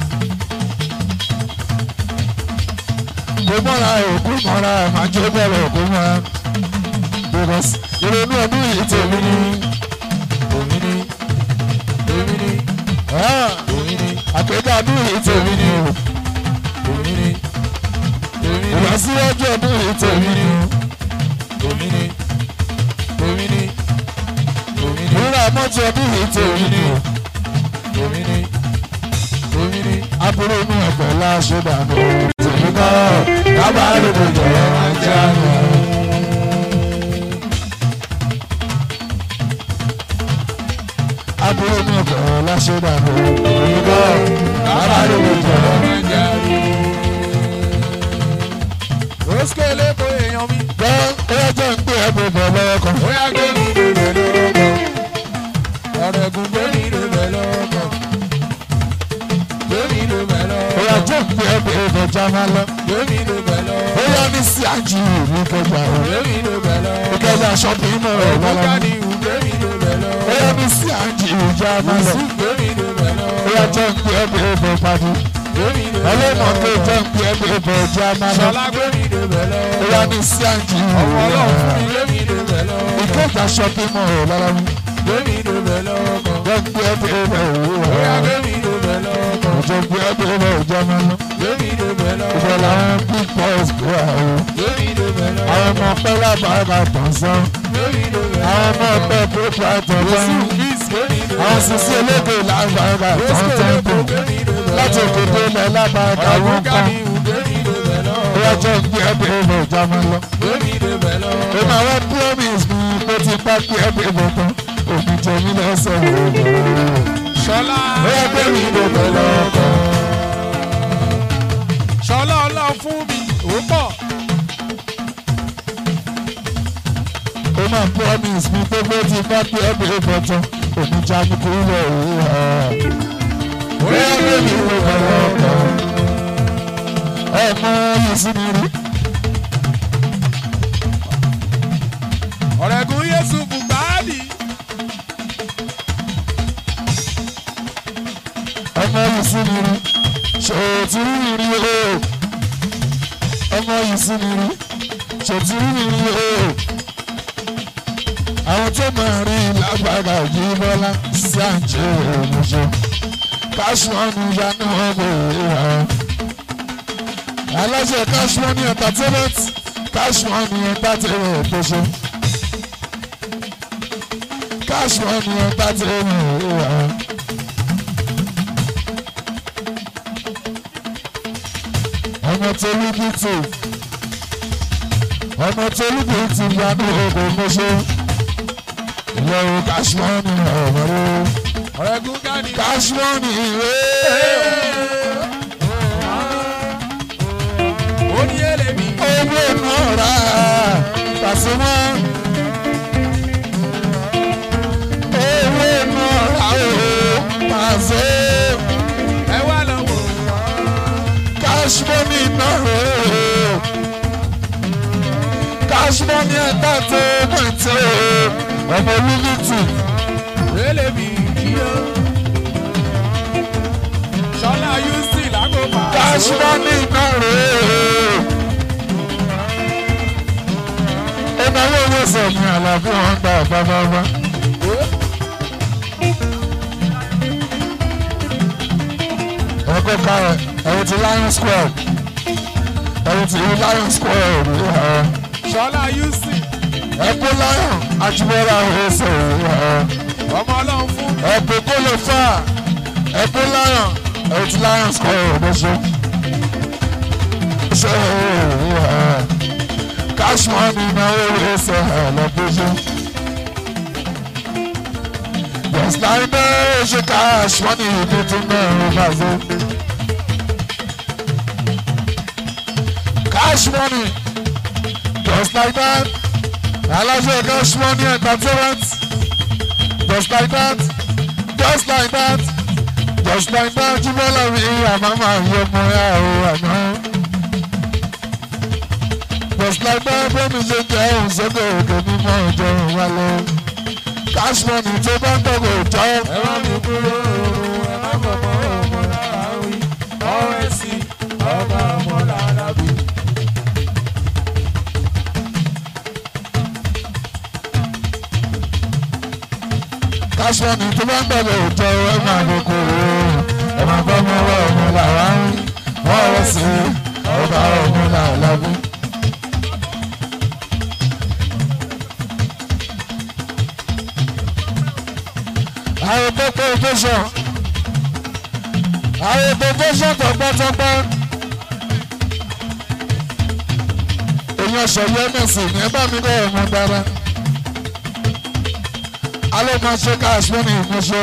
A: kò mọ́ra o kò mọ́ra ẹ̀ máa jẹ́ bẹ̀rẹ̀ kò mọ́ra. because ìrònú ọdún yìí tèmi ní.
B: Èmi ni, èmi ni, èmi ni,
A: àpèkà ọdún yìí tèmi ní.
B: èmi ni, èmi ni,
A: ìlọsíwájú ọdún yìí tèmi ní.
B: èmi ni, èmi ni, èmi ni,
A: ìrora mọ́tò ọdún yìí tèmi ní.
B: èmi ni, èmi ni.
A: aburú inú ẹ̀fẹ̀ láṣẹ dànù tèmi kọ́ kábàárò kò jọ̀rọ̀ máa jẹ́ àná. aburú inú ẹ̀fẹ̀ láṣẹ dànù tèmi kọ́ kábàárò kò jọ̀rọ̀ máa jẹ́ àná.
B: Rosco Eleko èèyàn mi.
A: gbọ́ ẹyẹ jẹ́ ń gbé ẹ̀bùn bọ̀ lọ́wọ́ kan.
B: Ó yá gbé mi lulẹ̀ lọ́kọ̀. Ọ̀rọ̀ ẹ̀gùn gbé mi lulẹ̀ lọ́kọ̀. Gbé mi lulẹ̀ lọ́kọ̀.
A: ẹyẹ jẹ́ ń gbé ẹ̀bùn bọ̀ jámá lọ.
B: Gbé mi lulẹ̀ lọ́kọ̀.
A: bóyá ní sí àjì ìlú kẹjà o.
B: Gbé mi lulẹ̀ lọ́kọ̀.
A: ìkẹjà ṣọ́ọ̀bù mọ̀ ọ́
B: Ògùn
A: lọ́wọ́.
B: káni ìhù gbé mi lulẹ̀ lọ́kọ̀.
A: bóyá ní sí àjì ìlú jámá lọ.
B: Yusuf gbé mi lulẹ̀ lọ́kọ̀.
A: bóyá jẹ́ ń gbé ẹ̀bùn bọ̀ padì.
B: Gbé mi lulẹ̀
A: ọlọ́mọ tó
B: lọ́kọ̀.
A: jẹ́ ń gbé ẹ̀bùn bọ̀ jámá lọ.
B: Ṣọlá gbé mi lulẹ̀ lọ́kọ̀.
A: bóyá ní sí àjì
B: Ọmọ
A: ìlú
B: ọlọ́run fún mi gbé mi lulẹ̀ lọ́kọ̀.
A: ìkẹjà ṣọ́ọ̀bù mọ̀ ọ́ lọ́wọ́.
B: Gbé mi lulẹ̀ lọ́kọ̀.
A: jẹ́ ń gbé ẹ̀bùn bọ̀
B: Ó yá
A: òwúrọ̀.
B: gbé mi lulẹ̀ lọ́kọ̀.
A: jẹ́ ń gbé ẹ̀bùn bọ̀ jámá lọ.
B: Gbé mi lulẹ̀ lọ́kọ̀.
A: ìfẹ́ làwọn big boys gbé àwọn.
B: Gbé mi lulẹ̀ lọ́kọ̀.
A: àwọn ọmọ pẹ́ lábàárà tàn sán.
B: Gbé mi lulẹ̀
A: àwọn
B: lọ́kọ̀.
A: ọmọ pẹ́ proprietor lọ́rùn.
B: Àwọn
A: àwọn sisi elédè lágbàárà tán tẹ́ńtò. láti òkèdè ilẹ̀ lábàárà wọn kan. bóyá jẹ́ ń gbé ẹ̀bùn bọ̀ jámá lọ. èmi àwọn promise mi pé ti bá gbé ẹ̀bùn bọ̀ tán. òbí jẹ mí lọ́sẹ̀ wò.
B: Ṣọlá
A: bóyá gbé mi ló bẹ̀ lọ́kàn.
B: Ṣọlá ọlá fún mi ó pọ̀.
A: ó máa promise mi pé bó ti bá gbé ẹ̀bùn bọ̀ tán. òbí já mi kúrò òwúrọ̀. bóyá gbé mi ló bẹ̀ lọ́kàn. ẹ mọ yìí sí mi rí.
B: Ọ̀rẹ́gun Yéṣu Bùgbàdì.
A: ọmọ yìí sí mi rí ṣòtú mi rí o ọmọ yìí sí mi rí ṣòtú mi rí o àwọn tó máa rí lágbára yìí bọ́lá sí àjẹ́ òmùṣe káṣíwọ́nù yánú ọmọ ìhà aláṣẹ káṣíwọ́nù entertainment káṣíwọ́nù entertainment tó ṣe káṣíwọ́nù entertainment ìhà. ọmọ tó lùbí tì ọmọ tó lùbí tì yanú ogun mọ́ṣẹ́ ìyẹ̀wò káṣímọ́nì ọ̀rọ̀
B: Ọ̀rẹ́gun Gani.
A: káṣímọ́nì ìwé
B: Ó ní èlèmí.
A: owó náà rà pàṣẹmọ́ owó náà rà ó pàṣẹ
B: Ẹ wá lọ́wọ́.
A: káṣímọ́nì náà rà ó káṣímọ́nì ẹ̀dá tó mọ̀tẹ́ ọmọ lùbí tì.
B: Èlèmí kí ó. Ṣọlá Yusuf lágòpá.
A: Kashmani kare. Ìnáwó owó sọ̀mí àlàbí wọn gba àbábábá. Ẹ̀kọ́ kárẹ̀ ẹ̀wọ̀n ti Lion Square. Ẹ̀wọ̀n ti Lion Square rí ha.
B: Ṣọlá Yusuf.
A: Ẹ̀kọ́ Lion ajibọlá ọsẹ ìwà
B: ọmọ ọlọ́run fún
A: ẹbí kó lè fà ẹbí lion ẹtí lions kọ ọdọṣọ ṣe ìwà cash money náà ó lè ṣe ẹlẹbíṣẹ just like that ṣe cash money tuntun náà ó bá ṣe. cash money just like that aláṣẹ cash money entertainment just like that just like that just like that jùmọ̀lá mi àmọ́ máa yọ ọmọ ya o àná just like that bẹ́ẹ̀ni ṣe jẹ́ òun sókè òkè mímọ́ ọjọ́ wálé cash money tó bá ń tọ́kọ̀ jọ
B: ẹ má mi kúrò oorun ẹ má fọmọ ọmọ lára wí ọ̀rẹ́ sí ọba ọmọ lára bí.
A: cash money tó bá ń tọ́kọ̀ jọ ẹ máa kókó ẹ máa bá ọmọ ọwọ́ ọmọ làwa ń wọ́n rẹ̀ sí ọba ọmọ làlábí. àwọn pẹpẹ tẹsán àwọn pẹpẹ tẹsán tọgbọtọgbọ èèyàn sọyọ mẹsì ní ẹ bá mi kọ ọmọ dára alẹ́ máa ṣe káàsì ní ìmúṣẹ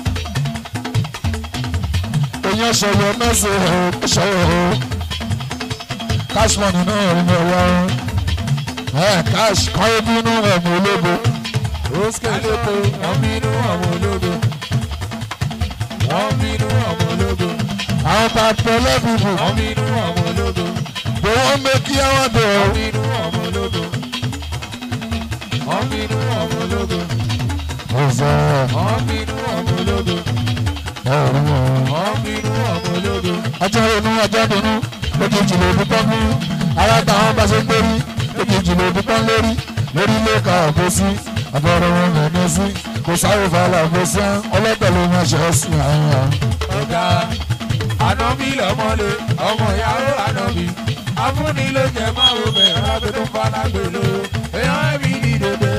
A: èèyàn sọyọ mẹsì ẹ sọyọ ẹ káàsì mọ́ni náà rí mi ọwọ́ ẹ káàsì kọ́ ebi inú ẹ̀mí ológo
B: Oske lóko, wọ́n bínú ọmọ ológo. Wọ́n bínú ọmọ ológo.
A: àwọn tá a tẹ lẹ́bùbù
B: Wọ́n bínú ọmọ ológo.
A: bí wọ́n mẹ́kí àwọn dẹ̀ ọ́.
B: Wọ́n bínú ọmọ ológo. Wọ́n bínú ọmọ ológo.
A: ọ̀sẹ̀
B: Wọ́n bínú ọmọ ológo.
A: ẹ̀rọ
B: Wọ́n bínú ọmọ ológo.
A: ọjọ́ inú ọjọ́ dunú lójijì ló dúpọ́ mú ara táwọn bá ṣe ń gbérí lójijì ló dúpọ́ lórí lórí ilé ka ọ̀bọ sí àbọ̀rọ̀ wọn mẹ́ni sí kò sáré fàlà ọ̀bọ sí ọlọ́pàá ló máa ṣe é sí àwọn.
B: Ọ̀gá ànábì lọ́mọlé, ọmọ ìyàwó ànábì. Afúnni ló jẹ máa wo bẹ̀rẹ̀ láti tó falágbè ló. Èèyàn ẹ̀mí ní dòdò.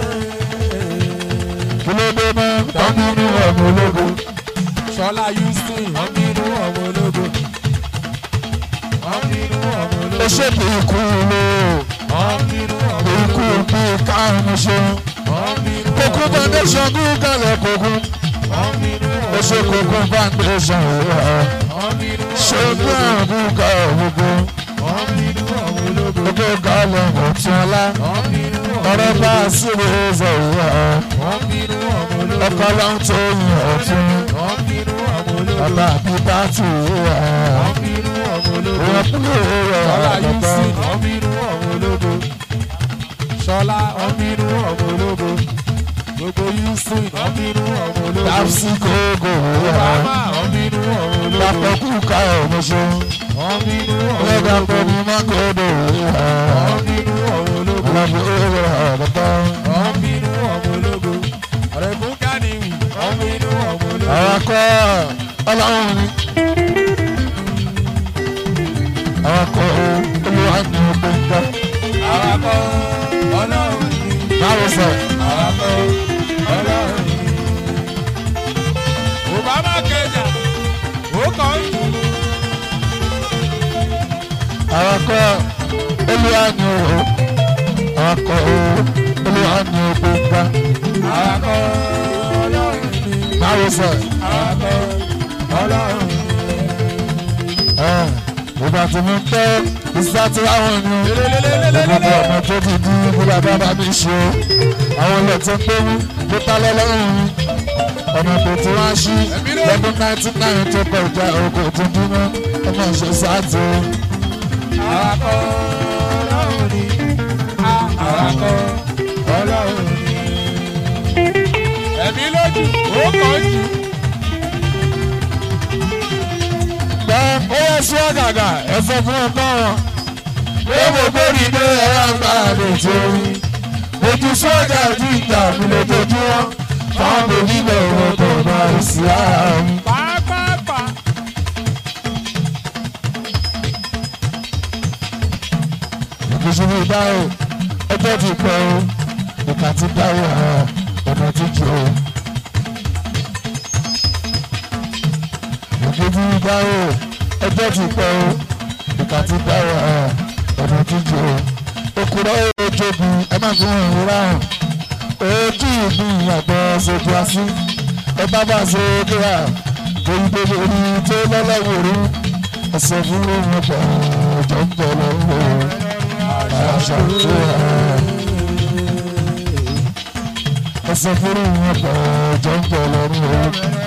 A: kí ló dé náà tán nínú ọmọ ológun
B: Ṣọlá Houston, wọ́n bínú ọmọ ológo. Wọ́n bínú ọmọ
A: ó
B: ológo.
A: ṣe kí ikú ló
B: Wọ́n bínú ọmọ
A: ikú
B: ológo.
A: bí káàmù ṣe
B: Wọ́n bínú
A: kókó
B: ọmọ ológo.
A: foundation gúgàlẹ̀ kókó
B: Wọ́n bínú
A: ó
B: ọmọ
A: ṣe
B: ológo.
A: kókó foundation rẹ̀
B: Wọ́n bínú
A: ṣe
B: ọmọ
A: bí
B: ológo.
A: àrùn ká ògbó.
B: Wọ́n bínú ọmọ ológo.
A: Gbogbo gàlẹ̀ ọ̀tún ọlá.
B: Wọ́n bínú ọmọ
A: Ọ̀rẹ́
B: ológo.
A: bá a sílẹ̀ ẹ̀zẹ̀ ìwà.
B: Wọ́n bínú ọmọ ológo.
A: Ọkọ̀ ló ń tó yin ọ̀tún.
B: Wọ́n bínú ọmọ ológo.
A: Bàbá àbí bá tù ìwà.
B: Wọ́n bínú ọmọ ológo.
A: Wọ́n kúrò rẹ̀
B: Ṣọlá
A: àgbàgbà.
B: Houston, wọ́n bínú ọmọ ológo. Ṣọlá, wọ́n bínú ọmọ ológo. Gbogbo Houston, wọ́n bínú ọmọ ológo.
A: Dàpsí kókò ìwà.
B: Obama, wọ́n bínú ọmọ ológo.
A: Dàpọ̀ kú ká ọ̀mọ̀ṣọ́.
B: Wọ́n bínú ọmọ
A: Wọ́n dàpọ̀
B: ológo.
A: ní Mákòdò ìwà.
B: Wọ́n bínú ọmọ ológo.
A: Ọlọ́bí rẹ̀ àgbàgbà.
B: Wọ́n bínú ọmọ ológo. Ọ̀rẹ́kùn Kánìwì, wọ́n bínú ọmọ ológo.
A: Àwọn akọ́ ọlọ́run ni. Àwọn akọ́ olúwa ní ọgbẹ́ ń gbà.
B: Àwakọ̀ ọlọ́run ni.
A: Báwo sọ?
B: Àwakọ̀ ọlọ́run ni. Obama kẹjà, ó kàn ń jù.
A: Àwọn akọ́ olúwa ní ọ̀rọ̀. Àwọn akọ́ olúwa ní ọgbẹ́ ń gbà.
B: Àwakọ̀ ọlọ́run ni.
A: Báwo sọ?
B: Àwakọ̀ ọlọ́run ni.
A: Ìgbà tí mo ń tẹ́ ìsá tí àwọn ni gbogbo ọ̀nà tó ti di ìgbìlá bàbá mi ṣe o. Àwọn ilẹ̀ tó ń gbé mú tó tálẹ́ lọ́rùn mi. Ọ̀nà tó ti wá sí lọ́dún nineteen nine tó kọ ìjà ògùn tó dúró ọmọ ìṣe sáàtì.
B: Àwakọ̀ ọlọ́run ni. Àwakọ̀ ọlọ́run ni. Ẹ̀mí lójú, ó kàn ń jù.
A: Gbọ́ ó yẹ sí ọ̀gàgà ẹ̀fọ́ fún ọgbọ́n wọn. Pé gbogbo ìdè ẹ̀rọ àgbà lè tó rí. Ojú sọ́jà ju ìjà mi lójoojúmọ́. Fáwọn bèbí bẹ̀rù tó bá ìsì ara mi.
B: Pàápàá.
A: ìṣubú ìdáhùn ọjọ́ ti pẹ́ o ìkàtí dáwọ̀ ọ̀nà jíjọ. ìkejì dáwọ̀ ẹjọ́ ti pẹ́ o ìkàtí dáwọ̀ ọ̀nà jíjọ. òkúrọ̀ ojogun ẹ má fi hàn wúrà hàn ojú ìgbín àgbọ̀ ṣojú así ẹ bá bá ṣe kíra torí pé orí tó lọ́lọ́wọ́ rí ẹsẹ̀ fún wọn pọ̀ ọjọ́ ń bọ̀ lọ́wọ́ àṣà tó rà ẹsẹ̀ fún wọn pọ̀ ọjọ́ ń bọ̀ lọ́wọ́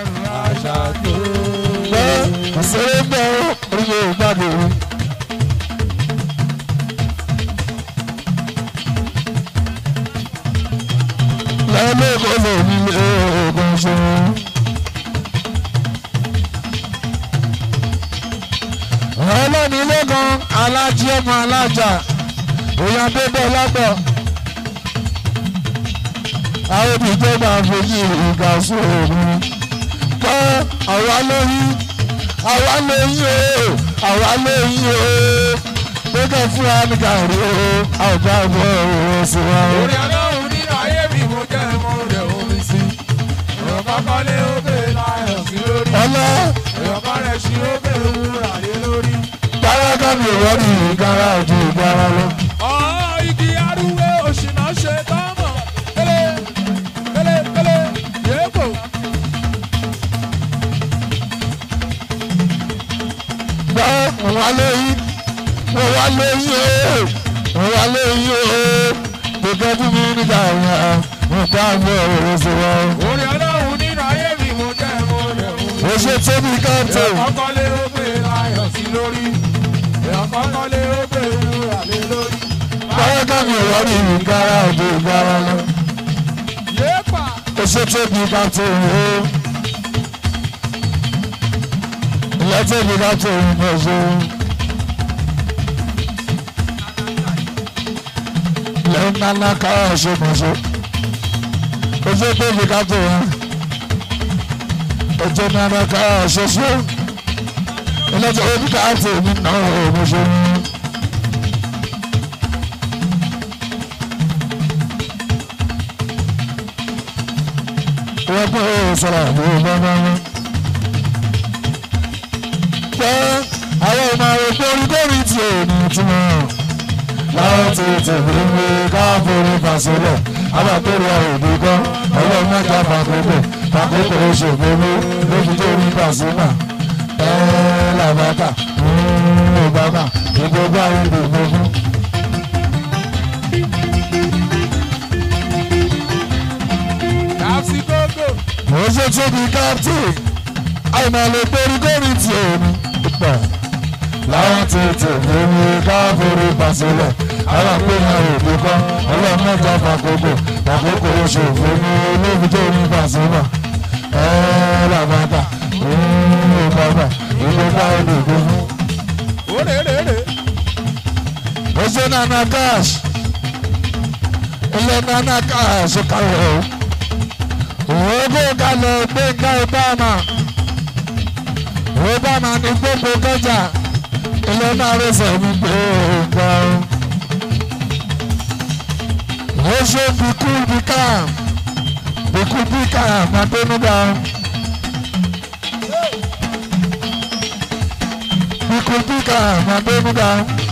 A: bẹ́ẹ̀ ìṣeré bẹ́ẹ̀ orí yóò gbàgbé rí. lẹ́lẹ́kọ̀ọ́ lè ní oògùn ṣe. ọlọ́ni lẹ́gàn alájí ọmọ alájà èèyàn bébẹ̀ lágbọ̀. àwọn òbíjọ́ máa fojú ìgbà sóòrùn. kọ́ àwa lóyún àwa lóyún o àwa lóyún o gbẹ́gẹ́ fúnra ní gàrí o àwùjọ àbọ̀ òwò sí wa o.
B: orí ọlọ́run nínú ayé mi mo jẹ́ mo rẹ̀ omi sí. èèyàn kọ́kọ́ lé ó bèè láyọ̀ sí lórí.
A: ọlọ́
B: èèyàn kan rẹ̀ ṣí ó bèè wúrà lé lórí.
A: gbáradá mi ò wọ́n ní ìgbára ojú ìgbára lọ.
B: ọ̀ igi arúgbó òṣìnà ṣe tọ́mọ̀ kélé kélé kélé yéèkó.
A: gbọ́ mo wá lóyún mo wá lóyún o mo wá lóyún o gbẹ̀gẹ́ fún mi nígbà yẹn mo gbá àbọ̀ òwò sí wa o.
B: orí ọlọ́run nínú ayé mi mo jẹ́ mo rẹ̀ omi sí.
A: ó ṣe tóbi káàtó
B: èèyàn kọ́kọ́ lé ó bèè láyọ̀ sí lórí. èèyàn kọ́kọ́ lé ó bèè wúrà lé lórí.
A: gbáradá mi ò wọ́n ní ìgbára ojú ìgbára lọ.
B: yéèpà.
A: ó ṣe tóbi káàtó o. ilé tóbi káàtó o mo ṣe. ilé ńláńlá káà ṣe mo ṣe. ó ṣe tóbi káàtó o. ọjọ́ ńláńlá káà ṣe ṣe. ilé tóbi káàtó mi náà o mo ṣe. wọ́n pẹ́ ó sọ̀rọ̀ àbò bàbá wọn. pé àwọn ọmọ rẹ̀ kórìkórì tí ò ní túmọ̀. láwọn ti tẹ̀lé mi káàbọ̀rì fàṣẹlẹ̀ alákòrò òbí kan ọlọ́run mẹ́ta fàkókò fàkókò oṣòfò mi lójú tó rí fàṣẹlẹ̀. ẹ̀ẹ́ làbàtà obama ìgbógbá ìlú gbogbo.
B: Kapsi Gogo.
A: mo ṣe tóbi captain àìmọ̀ lè kórìkórì tí ò ní pọ̀. láwọn ti tẹ̀lé mi káàbọ̀rì fàṣẹlẹ̀ alákòrò òbí kan ọlọ́run mẹ́ta fàkókò fàkókò oṣòfò mi lójú tó rí fàṣẹlẹ̀. ẹ̀ẹ́ làbàtà obama ìgbógbá ìlú gbogbo.
B: Orèrèrè.
A: Ose nana cash. Ilé nana cash kàwé o. Òwòbó kalẹ̀ gbẹ̀ngà Obama. Obama ní gbogbo kọjá. Ilé náà rẹsẹ̀ ní gbẹ̀ngà o. Ó ṣe bìkú bìkà. Bìkú bìkà Màdónúgà. Bìkú bìkà Màdónúgà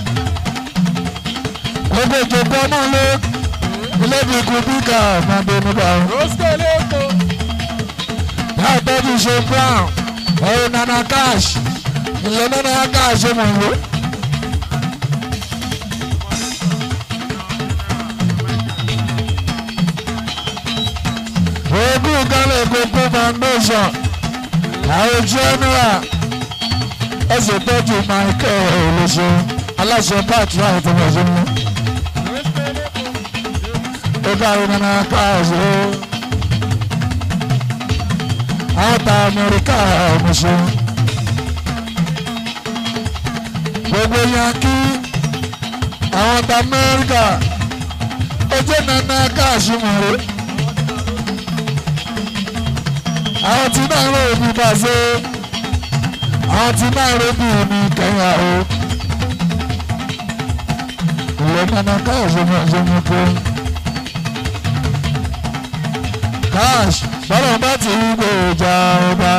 A: gbogbo ìjọba náà lé ilé bí ikú bíkà máa bẹnu bá wọn.
B: Rosco Leko.
A: láì tọ́jú ṣe brown ọ̀rọ̀ nana cash ilé nana cash mọ̀ wó. ogún kálẹ̀ kókó foundation àwọn general ẹsẹ̀ tọ́jú michael olóṣèlú aláṣẹ pàtó àìtọ́ ọ̀ṣun mú ọgá nana káàsì ó àtà amẹ́ríkà ọmọṣẹ́ gbogbo yankí àwọn ta amẹ́ríkà ọjọ́ nana káàsì mọ̀rẹ́ àwọn tí náà rò bí bàṣẹ àwọn tí náà rò bí mi kẹyà o ìwé nana káàsì mọ̀ṣẹ́ mi pé. cash bọ́lá bá ti ń gbèjà ọba.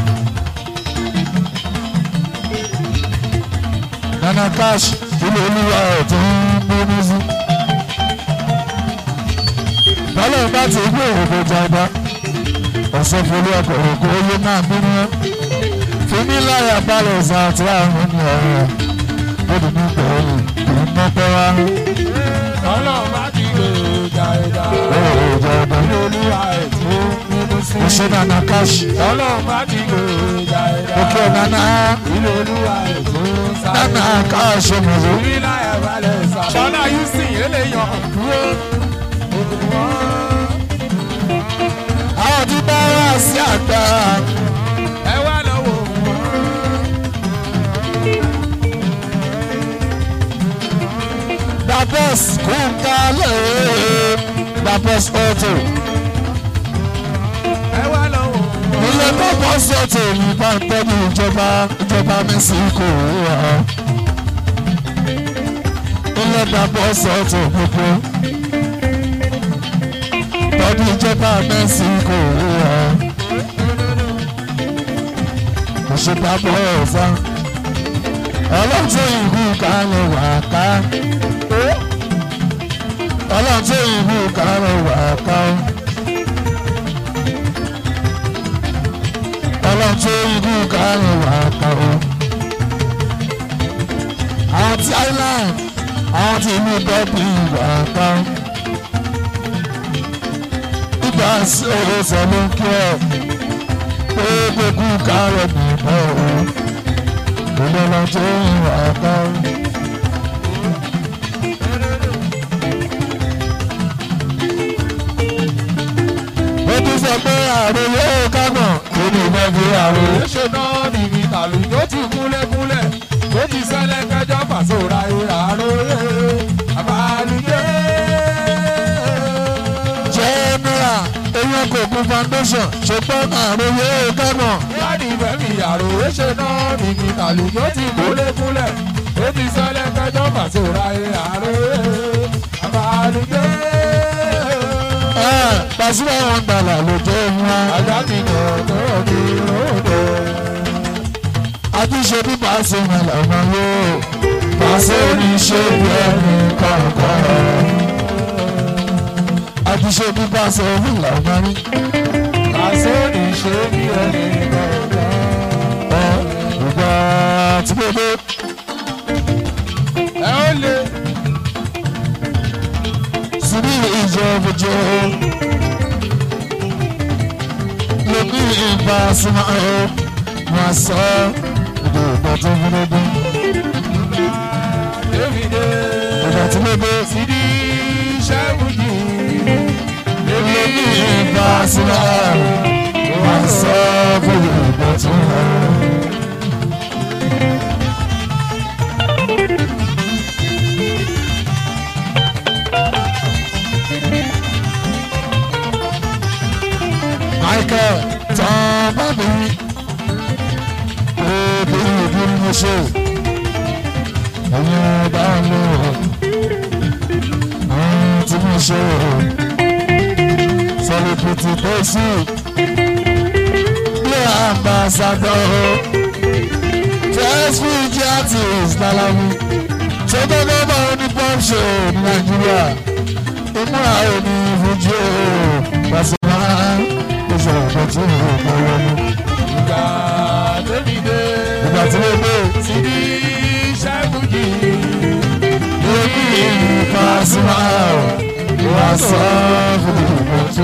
A: nana cash ilé olúwa ẹ̀ tó ń bínú sí. bọ́lá bá ti ń gbèjà ọba. ọ̀sẹ̀ fúlẹ̀ ọkọ̀rọ̀ kó yé máa bínú ẹ́. fúnmi láyà balẹ̀ sàtì àrùn ní ọ̀rọ̀ ó dùn ní pẹ̀lú kò ń mọ́pẹ́ wá.
B: ọlọ́run bá ti gbèjà ẹ̀dá.
A: gbèjà ọba.
B: ilé olúwa ẹ̀ tó ń bínú sí.
A: ó ṣe nana cash.
B: ọlọ́run bá ti gbèjà ẹ̀dá.
A: òkè nana
B: ilé olúwa ẹ̀ tó ń sáré.
A: nana cash ọmọdé.
B: Orí láyà balẹ̀ sá. Ṣọlá Houston eléyàn dúró.
A: àwọn tí bá wá sí àgbà
B: Ẹ wá lọ́wọ́ wọn.
A: dabos kúńkálẹ̀ dabos auto
B: Ẹ wá lọ́wọ́ wọn.
A: ilé dabos auto ní pàǹtẹ́bù ìjọba ìjọba mẹ́síkò wà ilé dabos auto gbogbo tọ́jú ìjọba mẹ́síkò wà kò ṣe dabos á ọlọ́tún ìlú kálẹ̀ wà ká ọlọ́tún ìlú kálẹ̀ wà ká ọlọ́tún ìlú kálẹ̀ wà ká o. àwọn ti island àwọn ti ìlú dọ́bì wà ká ìgbà sí owó sọ ló ń kí ọ pé gbogbo kálẹ̀ nìbọn o ìlọ́lọ́ tó ń wà ká. ó tún sọ pé àrùn yóò kágbọ̀n tó ní ìbọn fi àrùn.
B: Ṣé náà ní mi tàlù tó ti kúnlẹ̀kúnlẹ̀ tó ti sẹ́lẹ̀ kẹjọ́ fàṣọra àròyé àbálùyé.
A: general eyín kòkun foundation ṣùgbọ́n àrùn yóò kágbọ̀n.
B: Láti fẹ́mi àròyé ṣe náà ní mi tàlù tó ti kúnlẹ̀kúnlẹ̀ tó ti sẹ́lẹ̀ kẹjọ́ fàṣọra àròyé àbálùyé.
A: pàṣípà wọn gbàlà lójó wọn.
B: Ajá mi nà tó ní ròdò.
A: àtúnṣe bí pàṣẹ wọn làwọn yóò. pàṣẹ oníṣẹ́ bí ẹni kọ̀ọ̀kan. àtúnṣe bí pàṣẹ wọn làwọn rí.
B: Pàṣẹ ní ṣe bí ẹni kọ̀ọ̀kan.
A: ìgbà tí mo dé.
B: Ẹ ó lè.
A: síbí ìjọba jọ. lóní ìbá súnmọ́ ọ́ wọn sọ ìdè ìgbà tó ń gbọdọ̀.
B: Davide.
A: ìgbà tí mo dé.
B: Sidi Ṣẹ́wùjì.
A: lóní ìbá súnmọ́ ọ́ wọn sọ ìdè ìgbà tó ń gbọdọ̀. Michael tán bá mi obìnrin ìbí ni mo ṣe ẹ̀yin ọba lò àwọn tí mo ṣe celebrity bẹ́sì bí ambassador first fiji artist lalamu ṣé gbọ́dọ̀ bá wọn ní pop show ní nàìjíríà ìmúra òní fújì ó pàṣẹ máa ó sọ ọ̀pọ̀ tí ò ń bọ̀ wọnú.
B: Ìgbà Davide.
A: ìgbà tí mo dé
B: Sidi Ṣẹ́wùjì.
A: lórí Pasuma wà sọ fún ìgbà tó.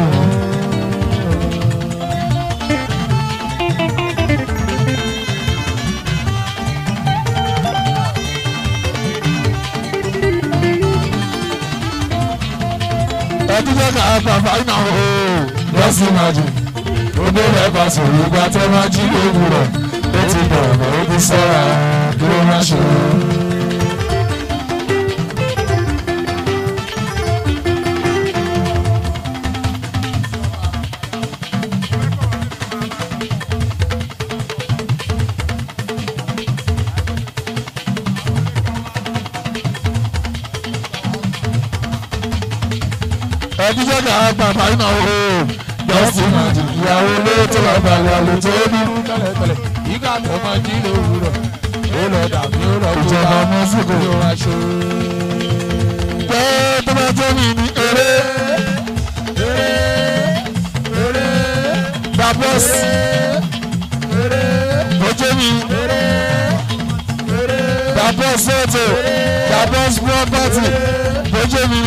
A: ẹbí jẹ́ ká bàbá iná o lọ́sìn máa jù òde rẹ̀ bá sọ̀rọ̀ ìgbà tẹ́ máa jí lówùrọ̀ ó ti bọ̀rọ̀ ó ti sọ́ra kí ló má ṣe o. ẹbí jẹ́ ká bàbá iná o dọ́sí màdì ìyàwó ló tó lọ balẹ̀ àlè tó ní.
B: tẹ́lẹ̀tẹ́lẹ̀ ìgbà tó máa jí lówùúrọ̀ ó lọ dàbí ó lọ kó
A: Ìjọba
B: bá
A: Mexico.
B: ó ra ṣó.
A: pé tó bá jẹ́ mi ní eré gbàgbọ́sì tó jẹ́ mi gbàgbọ́sì ètò gbàgbọ́sì pọ́pọ́tì tó jẹ́ mi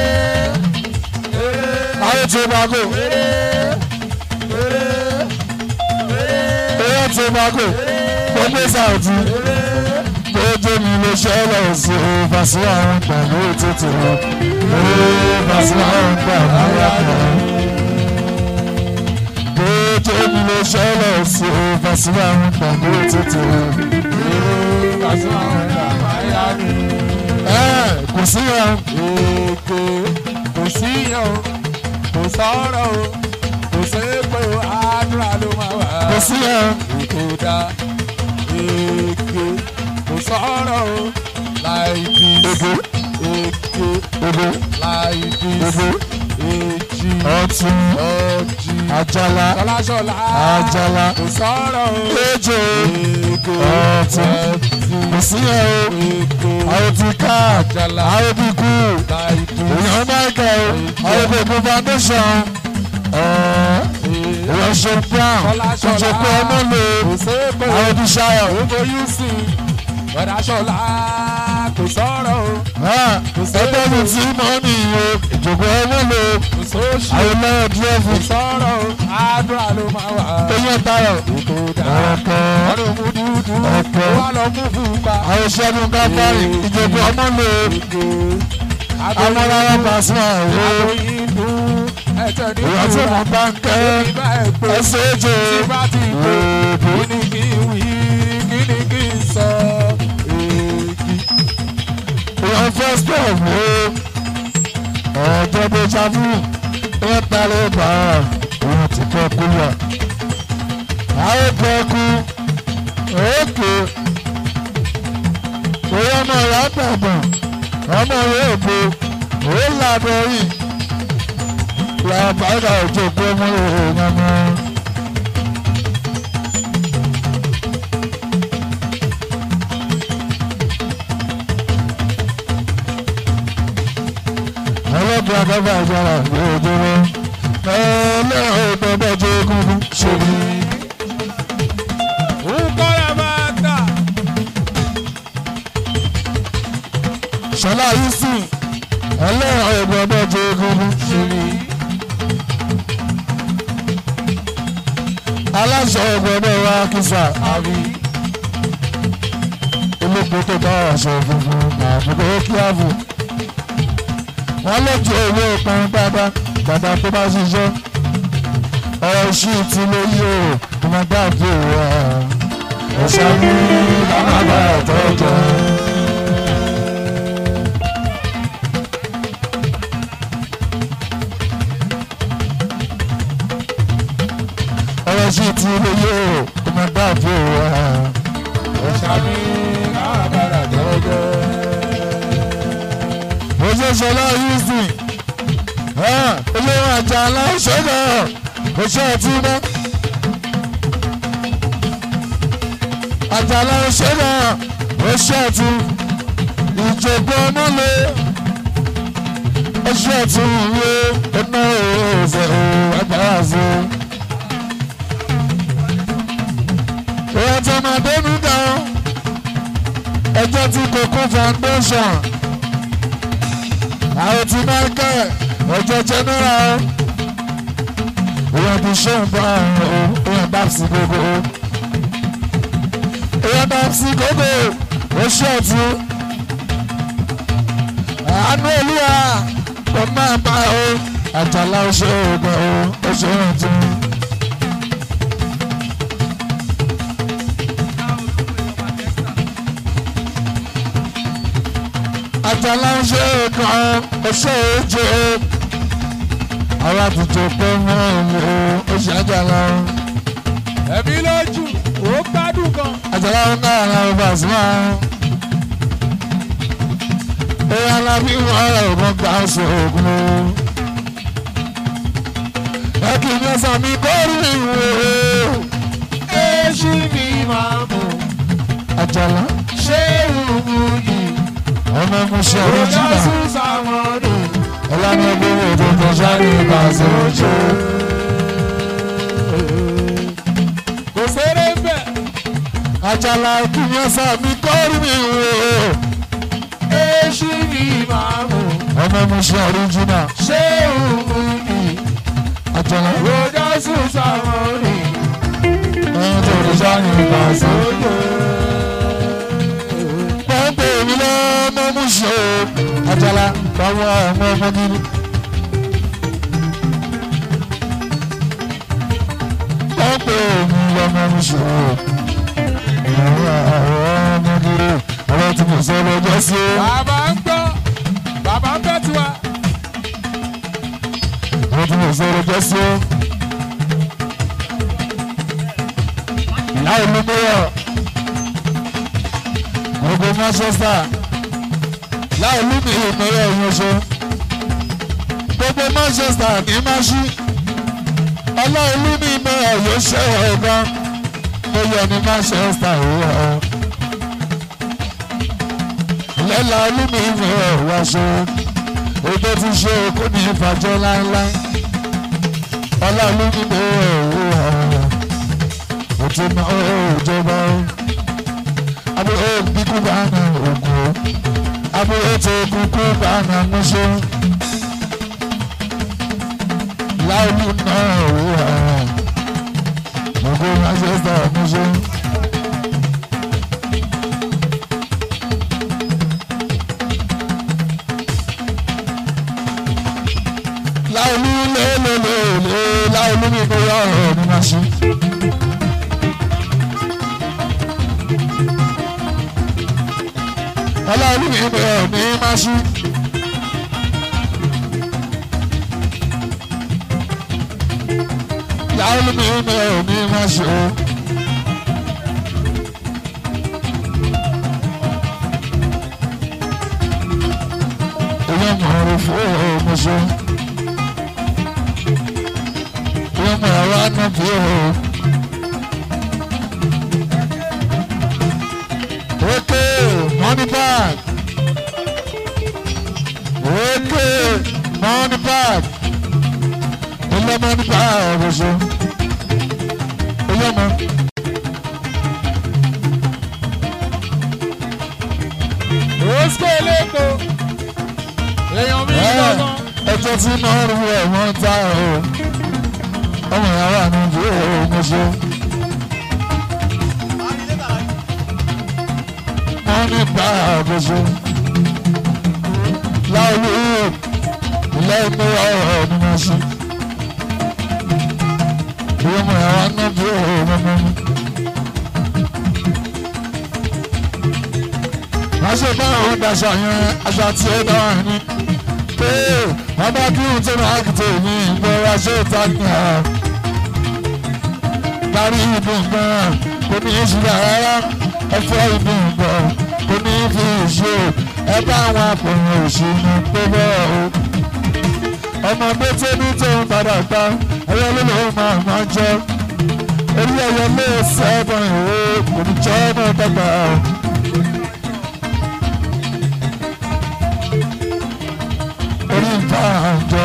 A: ayé tó bá kò eré tó bá kò gbogbo sàùtì tó jẹ́ mi ló ṣẹlẹ̀ sí o fàṣẹ àwọn pẹ̀lú ètùtù o fàṣẹ àwọn pẹ̀lú àyàkọ́ tó jẹ́ mi ló ṣẹlẹ̀ sí o fàṣẹ àwọn pẹ̀lú ètùtù o.
B: Kàṣí àwọn ẹ̀dá máyà ni.
A: ẹ kò sí ẹ
B: Èkó kò sí yàn o, kò sọ̀rọ̀ o, kò sépè o, àdúrà ló máa wà.
A: kò sí ẹ
B: Èkó dá èké kò sọ̀rọ̀ o, láì bí
A: Èkó.
B: èké
A: ebo
B: láì bí
A: Èkó.
B: èjì
A: ọtún
B: ọjì
A: àjàlá
B: ṣọláṣọlá
A: Àjàlá.
B: kò sọ̀rọ̀ o.
A: ejò
B: Èkó
A: ọtún
B: ẹtì
A: kò sí ẹ o
B: èkó
A: àwọn ti ká
B: Àjàlá.
A: àwọn ti kú
B: láì bí
A: èèyàn michael àwọn gbogbo foundation èèyàn ṣe brown ṣe pé ọmọ lè
B: kò sépè o.
A: àwọn ti ṣayọ
B: Ògo Yúsì, Bọ̀dá Ṣọlá, kò sọ̀rọ̀ o,
A: ẹgbẹ́ mi tí mọ́ nìyó ìjòkó ọmọ lè
B: kò sóṣì,
A: àwọn lẹ́yìn dúrẹ́fù
B: kò sọ̀rọ̀ o, àdúrà ló máa wà.
A: eyín tayọ̀
B: Ètò dá,
A: ọ̀kẹ́
B: wọ́n ló mú dúdú,
A: Ọ̀kẹ́.
B: ó wá lọ mú fúnpa.
A: àwọn ṣẹ́gun káfárì ìjòkó ọmọ lè
B: Èkó,
A: amọ́lára pàṣẹ àwọn
B: Àgbóyìnbó, ẹ̀tẹ̀ ní
A: èèyàn tí mo bá ń kẹ́
B: Ìbá ẹ̀ pé,
A: ẹsẹ̀ èjò
B: tí bá ti pé, kí ni kí n wí, kí ni kí n sọ? Èkì.
A: èèyàn first of all ọjọ́ bó ṣáfù wọ́n parí bá òun ti kọ́ kú lọ. àwọn kọ́ kú òkè òun ọmọ rẹ̀ àgbàgbọ̀n ọmọ rẹ̀ èpo òun làbẹ̀ yìí làbàdà òjò pé ọmọ rẹ̀ èèyàn mọ́. ọlọ́pàá àgbàgbà ìjọba ìjọba ẹlẹ́rọ ìgbẹ́bẹ́jọ egungun ṣèlú.
B: Nkọ́lá máa tà.
A: ṣọlá yìí ẹlẹ́rọ ìgbẹ́bẹ́jọ egungun ṣèlú. aláṣọ ìgbẹ́bẹ́ wa kìsà àbí olóko tó bá aṣọ funfun àbúkọ kíáfù wọ́n lè jẹ owó ìpín bàbá bàbá tó bá ṣiṣẹ́ ọ̀rọ̀ sí ti lè yí o ọmọ dáàbò wa ọ̀sán ní bàbá àtọ́jọ́. ọ̀rọ̀ sí ti lè yí o ọmọ dáàbò wa
B: Ọ̀sàmì àbàrà jẹ́jẹ́.
A: òṣèṣọlá houston olórí àjà aláṣẹ́gà oṣù àtúndá àjà aláṣẹ́gà oṣù àtún ìjọba ọmọlẹ oṣù àtún ìwé ọ̀nà òòfẹ́ agbára fún. ìyá tó máa dénú gan ẹjọ́ tí kòkó foundation àwọn tí máa ń kẹ́ ọjọ́ general èèyàn ti ṣe nǹkan ọ̀hún èèyàn bá sí gbogbo èèyàn bá sí gbogbo ó ṣe ọ̀tún àánú olúwa kò máa bá o àjàlá ó ṣe òògùn o ó ṣe ọ̀tún. àjàlá ń ṣe kan ọṣẹ ojú àwọn àtúntò pé wọn ò ó ṣe àjàlá
B: Ẹ̀mí lójú, ó gbádùn gan.
A: àjàlá ń ká àwọn ọba àsìmọ́ èèyàn alábí wọn ọ̀rọ̀ ògùn gbà ọ̀sẹ̀ ògùn o ẹkì ní ọsàn mi kọ́rù mi wò ó.
B: èṣù mi máa mú
A: àjàlá
B: ṣé ìwú yìí
A: ọmọ ẹmu ṣe
B: òjò
A: ọ̀rọ̀jìnà
B: sùn sàmọ́nù
A: ọlànà gbogbo ètò tó sáré ìbàṣẹ ojú.
B: kò séré bẹ́ẹ̀.
A: àjàlá ẹkì ní ọsàn mi kọ́rù mi wò ó.
B: èṣù mi máa mú
A: ọmọ ẹmu ṣe ọ̀rọ̀jìnà
B: ṣé ìwú yìí
A: àjàlá
B: òjò sùn sàmọ́nù
A: ẹ̀yìn tó tó sáré ìbàṣẹ ojú. pọ́ńpẹ́ mi lọ́mọ mú ṣe o. àjàlá báwo ọmọ ọmọ gidi. pọ́ńpẹ́ mi lọ́mọ mú ṣe o. ìyàwó àwọn ọmọ gidi. ọ̀rọ̀ tí mo sọ lọ́jọ́ sí o.
B: bàbá ń gbọ́ bàbá ń bẹ́ tiwa.
A: ọ̀rọ̀ tí mo sọ lọ́jọ́ sí o. ìyá ìlú mẹ́yọ̀. gbogbo Manchester. láì lú mi ìmọ̀rẹ́ ẹ̀yìn oṣù. gbogbo Manchester ní máa ṣí. ọlọ́run lú mi ìmọ̀rẹ́ yóò ṣe ọ̀gán. mo yọ ní Manchester ìwé ọ̀. lẹ́la lú mi ìmọ̀rẹ́ wá ṣe. ètò ti ṣe kó ní ìfàjọ́ láéláé. ọlọ́run lú mi ìmọ̀rẹ́ ìwé ọ̀. òtí máa ń jọba ó. abúlé bíkú bá ń ògùn ó abúlé tó kúkú bá na múṣó láìlú náà wúwa gbogbo Manchester múṣó. láìlú lélelèlè láìlú mi bóyá ọ̀rọ̀ ni máa ṣe. ọlọ́run mi bẹ̀rẹ̀ ní máṣí. láwọn mi bẹ̀rẹ̀ ní máṣí o. ìyá mọ̀ọ́rọ̀ fún ọmọṣẹ́. ìyá mọ̀ọ́rọ̀ ànábì o. Okay, money back. Okay, money back. Ilé money back ọ̀rọ̀ṣọ́. Ilé mọ.
B: Rosco Eleko. Èèyàn mi
A: Ẹ
B: lọ́nà.
A: ẹjọ́ tí máa ń rú ẹ̀ wọ́n ta o. Ọmọ ìyàwó àná ju ọmọṣẹ́. Money back ọ̀rọ̀ṣọ́. Láolú ilé ìmú ọ̀rọ̀ ni wọ́n ṣe. Ìwé ọmọ ìyàwó àná ju ọmọ mi. wọ́n ṣe bá àwọn daṣọ yẹn aṣọ àti ẹ̀dá wà ní. pé wọ́n bá kí ohun tó máa kìtò ní ìgbọ́ra ṣé ìta ní à. darí ìbò nǹkan kò ní í ṣùgbọ́n rárá ẹ fẹ́ ìbò nǹkan kò ní í fi ìṣe ẹ bá àwọn àpòyàn òṣìṣẹ́ tó bẹ́ẹ̀ o. ọmọdé tó ní tó ń padà gbá ẹyẹ ló lóun máa máa jẹ orí ẹyẹ lé sẹ́ẹ̀bọ̀n ìwé kò ní jẹ́ náà dọ́gba o. orí ìta àjọ.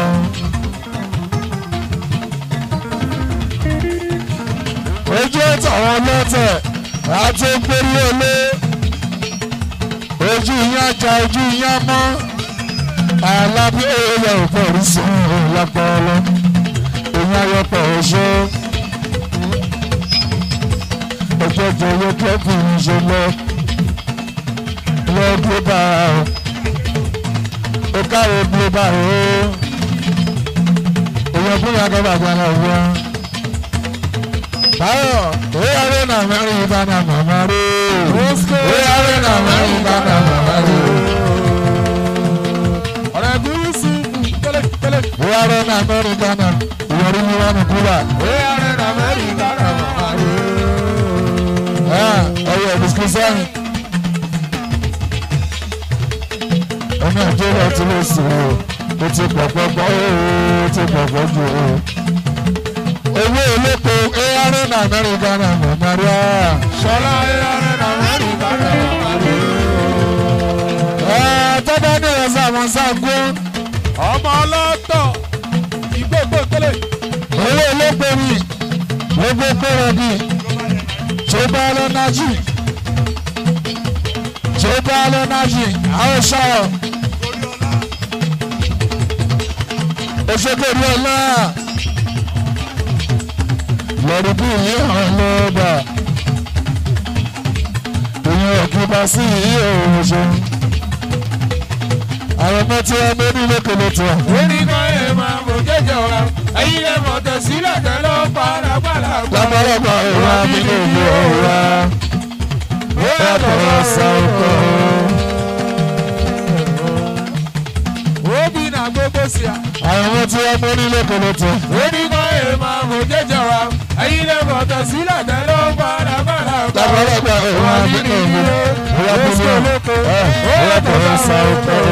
A: ojú ẹ̀tàwọn lọ́tẹ̀ àti gbórí olé ojú yín ajá ojú yín amọ́ alábí èèyàn ò pọ̀ rí sùn lápọ̀ọ́lọ́ èyí ayọ̀pọ̀ oṣó ọjọ́ jẹ́ owó kẹ́kùn-ún ṣe lọ lọ́ọ́ bá a ó káre bí ó bá rò ó èèyàn fún yàgò bàbá náà wọ́n. báyọ̀ ó yàrá náà mẹ́rin ìbáná màmá rè ó yàrá náà mẹ́rin ìbáná màmá rè
B: Ọ̀rẹ́ gúúsù tẹ́lẹ̀tẹ́lẹ̀.
A: ó yàrá náà mẹ́rin ìbáná ìyọrí ni wọ́n ní kúrà.
B: Oyè ààrẹ nà mẹ́rin dára màmá rẹ̀.
A: ọyọ bisikì sẹ́yìn. ọmọ nàìjíríà ti lè sùn o ó ti pọ̀pọ̀ gbọ́ o ó ti pọ̀pọ̀ jù o. owó olóko arn amẹ́ríkà náà mọ̀ maria.
B: Ṣọlá ẹ̀rẹ́ náà mẹ́rin bá rẹ̀ wá lé.
A: tọ́ba ní ẹ̀sán àwọn sáàkó
B: Ọmọ ọlọ́tọ̀ ìgbógbó tẹ́lẹ̀.
A: owó olóko mi gbogbo kọ́rọ̀ bí tó bá lọ́nájì tó bá lọ́nájì àwọn ṣáà òṣèkèrè ọlá lọ́dún bí ilé hàn lọ́ọ̀bà ìyẹn òkúba sí ìyẹ́ òwòṣe àwọn ọmọ tí wọ́n mú ní lókèlè tó wà.
B: Orí kan ẹ̀ máa mọ̀ jẹ́jẹ́ wa. Ẹyin lè mọ̀ tẹ̀sílẹ̀ tẹ́lẹ̀ ó padà padà gbà.
A: lábọ́lọ́gbà ìwà nínú ìlú ọ̀wá ẹ̀kọ́ sọ̀kọ̀.
B: Obi na gbogbo sí a.
A: àwọn ọmọ tí wọ́n mú ní lókèlè tó wà.
B: Orí kan ẹ̀ máa mọ̀ jẹ́jẹ́ wa. Ẹyin lè mọ̀ tẹ̀sílẹ̀ tẹ́lẹ̀ ó padà padà gbà.
A: lábọ́lọ́gbà ìwà nínú ìlú ọ̀wá ẹ̀kọ́ sọ̀kọ̀.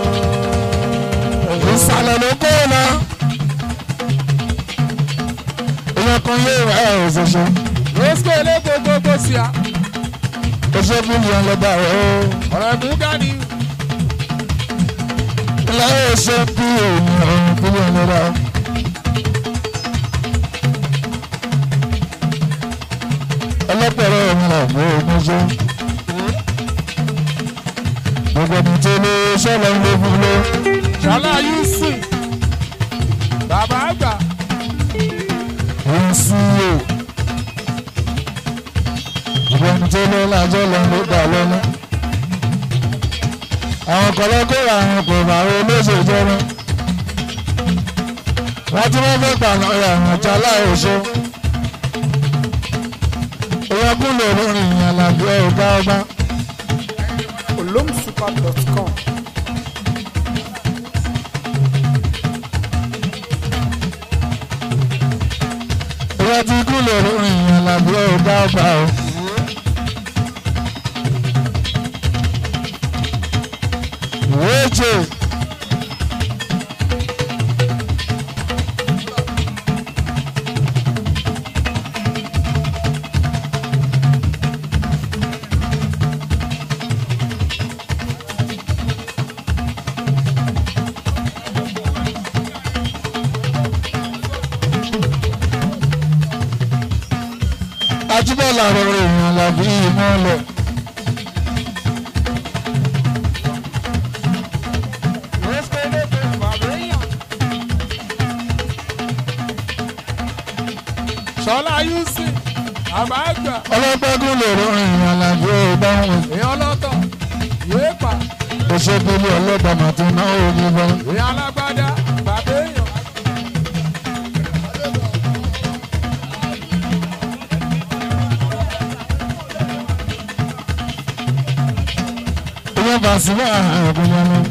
A: ìsàlẹ̀ ló kó o lọ. ìyẹn kan yé ìwà ẹ̀ òṣèṣe.
B: Rosco lé gbogbo sí a.
A: oṣù mílíọ̀nù lọ́ba rẹ̀ o.
B: Ọ̀rọ̀ ẹ̀mú gani.
A: láyé ṣe bí ènìyàn mílíọ̀nù lọ́ba. ọlọ́pẹ̀rẹ̀ mi là mú ogun ṣe. gbogbo ẹni tó lé sọ́lọ́ ń lé fún lé.
B: Ṣọlá Yusuf. Bàbá àgbà.
A: ń sí o. gbogbo ẹni tó lé lájọ́ lọ ló gbà lọ́nà. àwọn kọ̀lọ́kọ̀rọ̀ àwọn kò bá wọn olóṣèlú jẹ́rán. wọ́n tí wọ́n fẹ́ pàná àwọn ọ̀jà láìsọ. ìyẹn kún lè rọrùn ìyẹn làbí ọ̀gá ọba.
C: olomsuper.com
A: ìyẹn tí kún lè rọrùn ìyẹn làbí ọ̀gá ọba o. wéèjì ajibọlá rọrùn ìyẹn làbí ìmọ̀lẹ̀.
B: Rosco lé bàbá èèyàn. Ṣọlá Yusuf. Bàbá àgbà.
A: ọlọ́gbẹ́gun lè rọrùn ìyẹn làbí ọba wọn.
B: Èèyàn lọ́tọ̀. Yéé pa.
A: òṣèbílẹ̀ ọlọ́dàmà tó náwó ní bá.
B: Èèyàn alágbádá. Bàbá èèyàn.
A: ìyẹn bá sí bá ẹ̀kún yẹn lọ.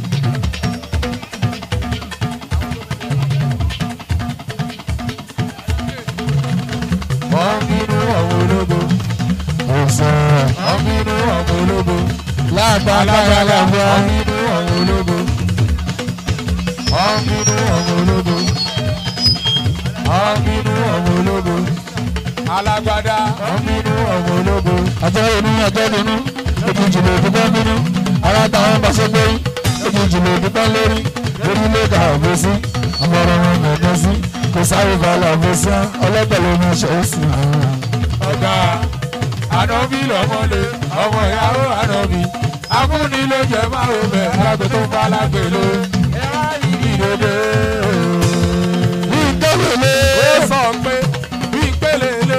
B: Wọ́n bínú àwọn ológo.
A: ọ̀sẹ̀
B: Wọ́n bínú àwọn ológo.
A: lágbàdá yàrá
B: Wọ́n bínú àwọn ológo. Wọ́n bínú àwọn ológo. Wọ́n bínú àwọn ológo. Alágbádá. Wọ́n bínú àwọn ológo.
A: ajọ́ inú ajọ́ nínú ètò ìjìnlẹ̀ òdúgbọ́n nínú ara táwọn bá ṣe gbé ètò ìjìnlẹ̀ òdúgbọ́n lórí orílẹ̀-èdè àbòsí ọmọọ̀rọ̀ wọn mọ̀ọ́dọ́ sí kò sáré balẹ̀ àbòsí ọlọ́pẹ̀lẹ̀ ọmọ ṣe é sìn àwọn.
B: ọ̀gá ànábì lọ́mọlé ọmọ ìyàwó ànábì akúni ló jẹ máa ń bẹ̀ lágbo tó ń bá lágbè ló ẹ̀rá ìdílé
A: ní ìdẹ́lẹ̀lẹ́
B: ó sọ pé bí ìpele lè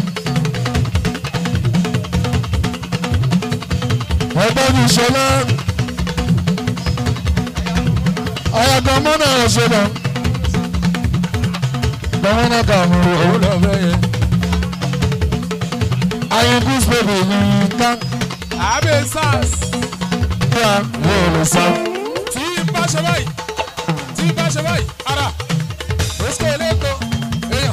A: ẹgbẹ́ mi ṣọlá ayàgọ́ mọ́nà ọ̀ṣọ́nà gbọ́mọ́nà kàmú
B: òun
A: òun
B: lọ fẹ́ yẹn.
A: ayẹ̀kú spèbè ní ká
B: àbẹ̀ sars
A: kí a lè lè sá.
B: tí ń bá ṣe báyìí tí ń bá ṣe báyìí ara rosco eléko èèyàn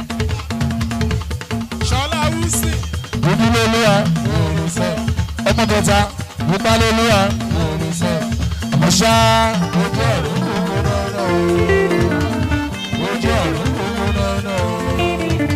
B: ṣọlá wúsì
A: ìdílé olúwa
B: òòrùn sọ
A: ọmọ kẹta nípa lóluwa
B: òòrùn sọ.
A: ọmọ ṣá
B: ojú ọ̀run kúkú náà o ojú ọ̀run kúkú náà o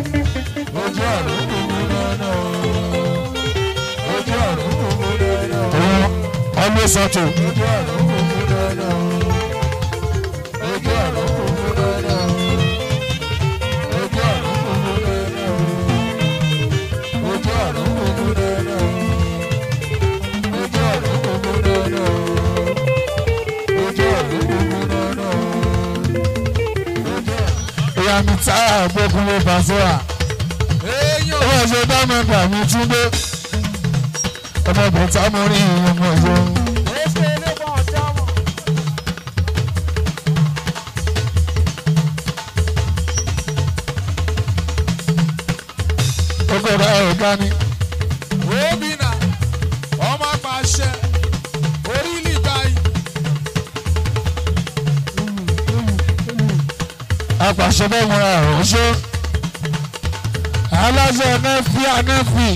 A: gbé sọ́tò.
B: ojú ọ̀run kúkú dandan ojú ọ̀run kúkú dandan ojú ọ̀run kúkú dandan ojú ọ̀run kúkú dandan ojú ọ̀run kúkú dandan ojú ọ̀run kúkú dandan
A: ìyá mi tá àgbókunlé Pasuma.
B: èèyàn
A: ó wọ́n ṣe dámẹ́ta mi túndé. ọmọbìnrin tá mo rí ọmọ ìṣòro. ọkọ̀ rẹ̀ ọ̀gá ni.
B: obìnà ọmọ apàṣẹ orílẹ̀ báyìí
A: apàṣẹ bẹ́ẹ̀ múra ọ̀ṣọ́. aláṣẹ nẹ́fì anẹ́fì.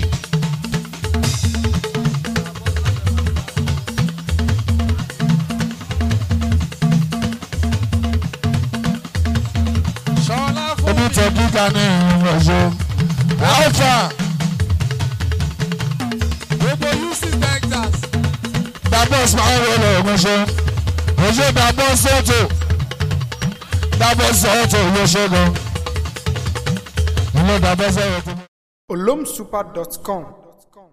B: ṣọlá fún
A: omi
B: mi
A: tẹ gíga ní ọ̀ṣọ́. alfa
B: gbogbo uc texas
A: dabos máa ń wọlé ọ̀ṣọ́. ọ̀ṣọ́ dabos sọ́tò. dabos sọ́tò ọ̀ṣọ́ gan. ilé dabos sọ́tò.
C: olomsuper.com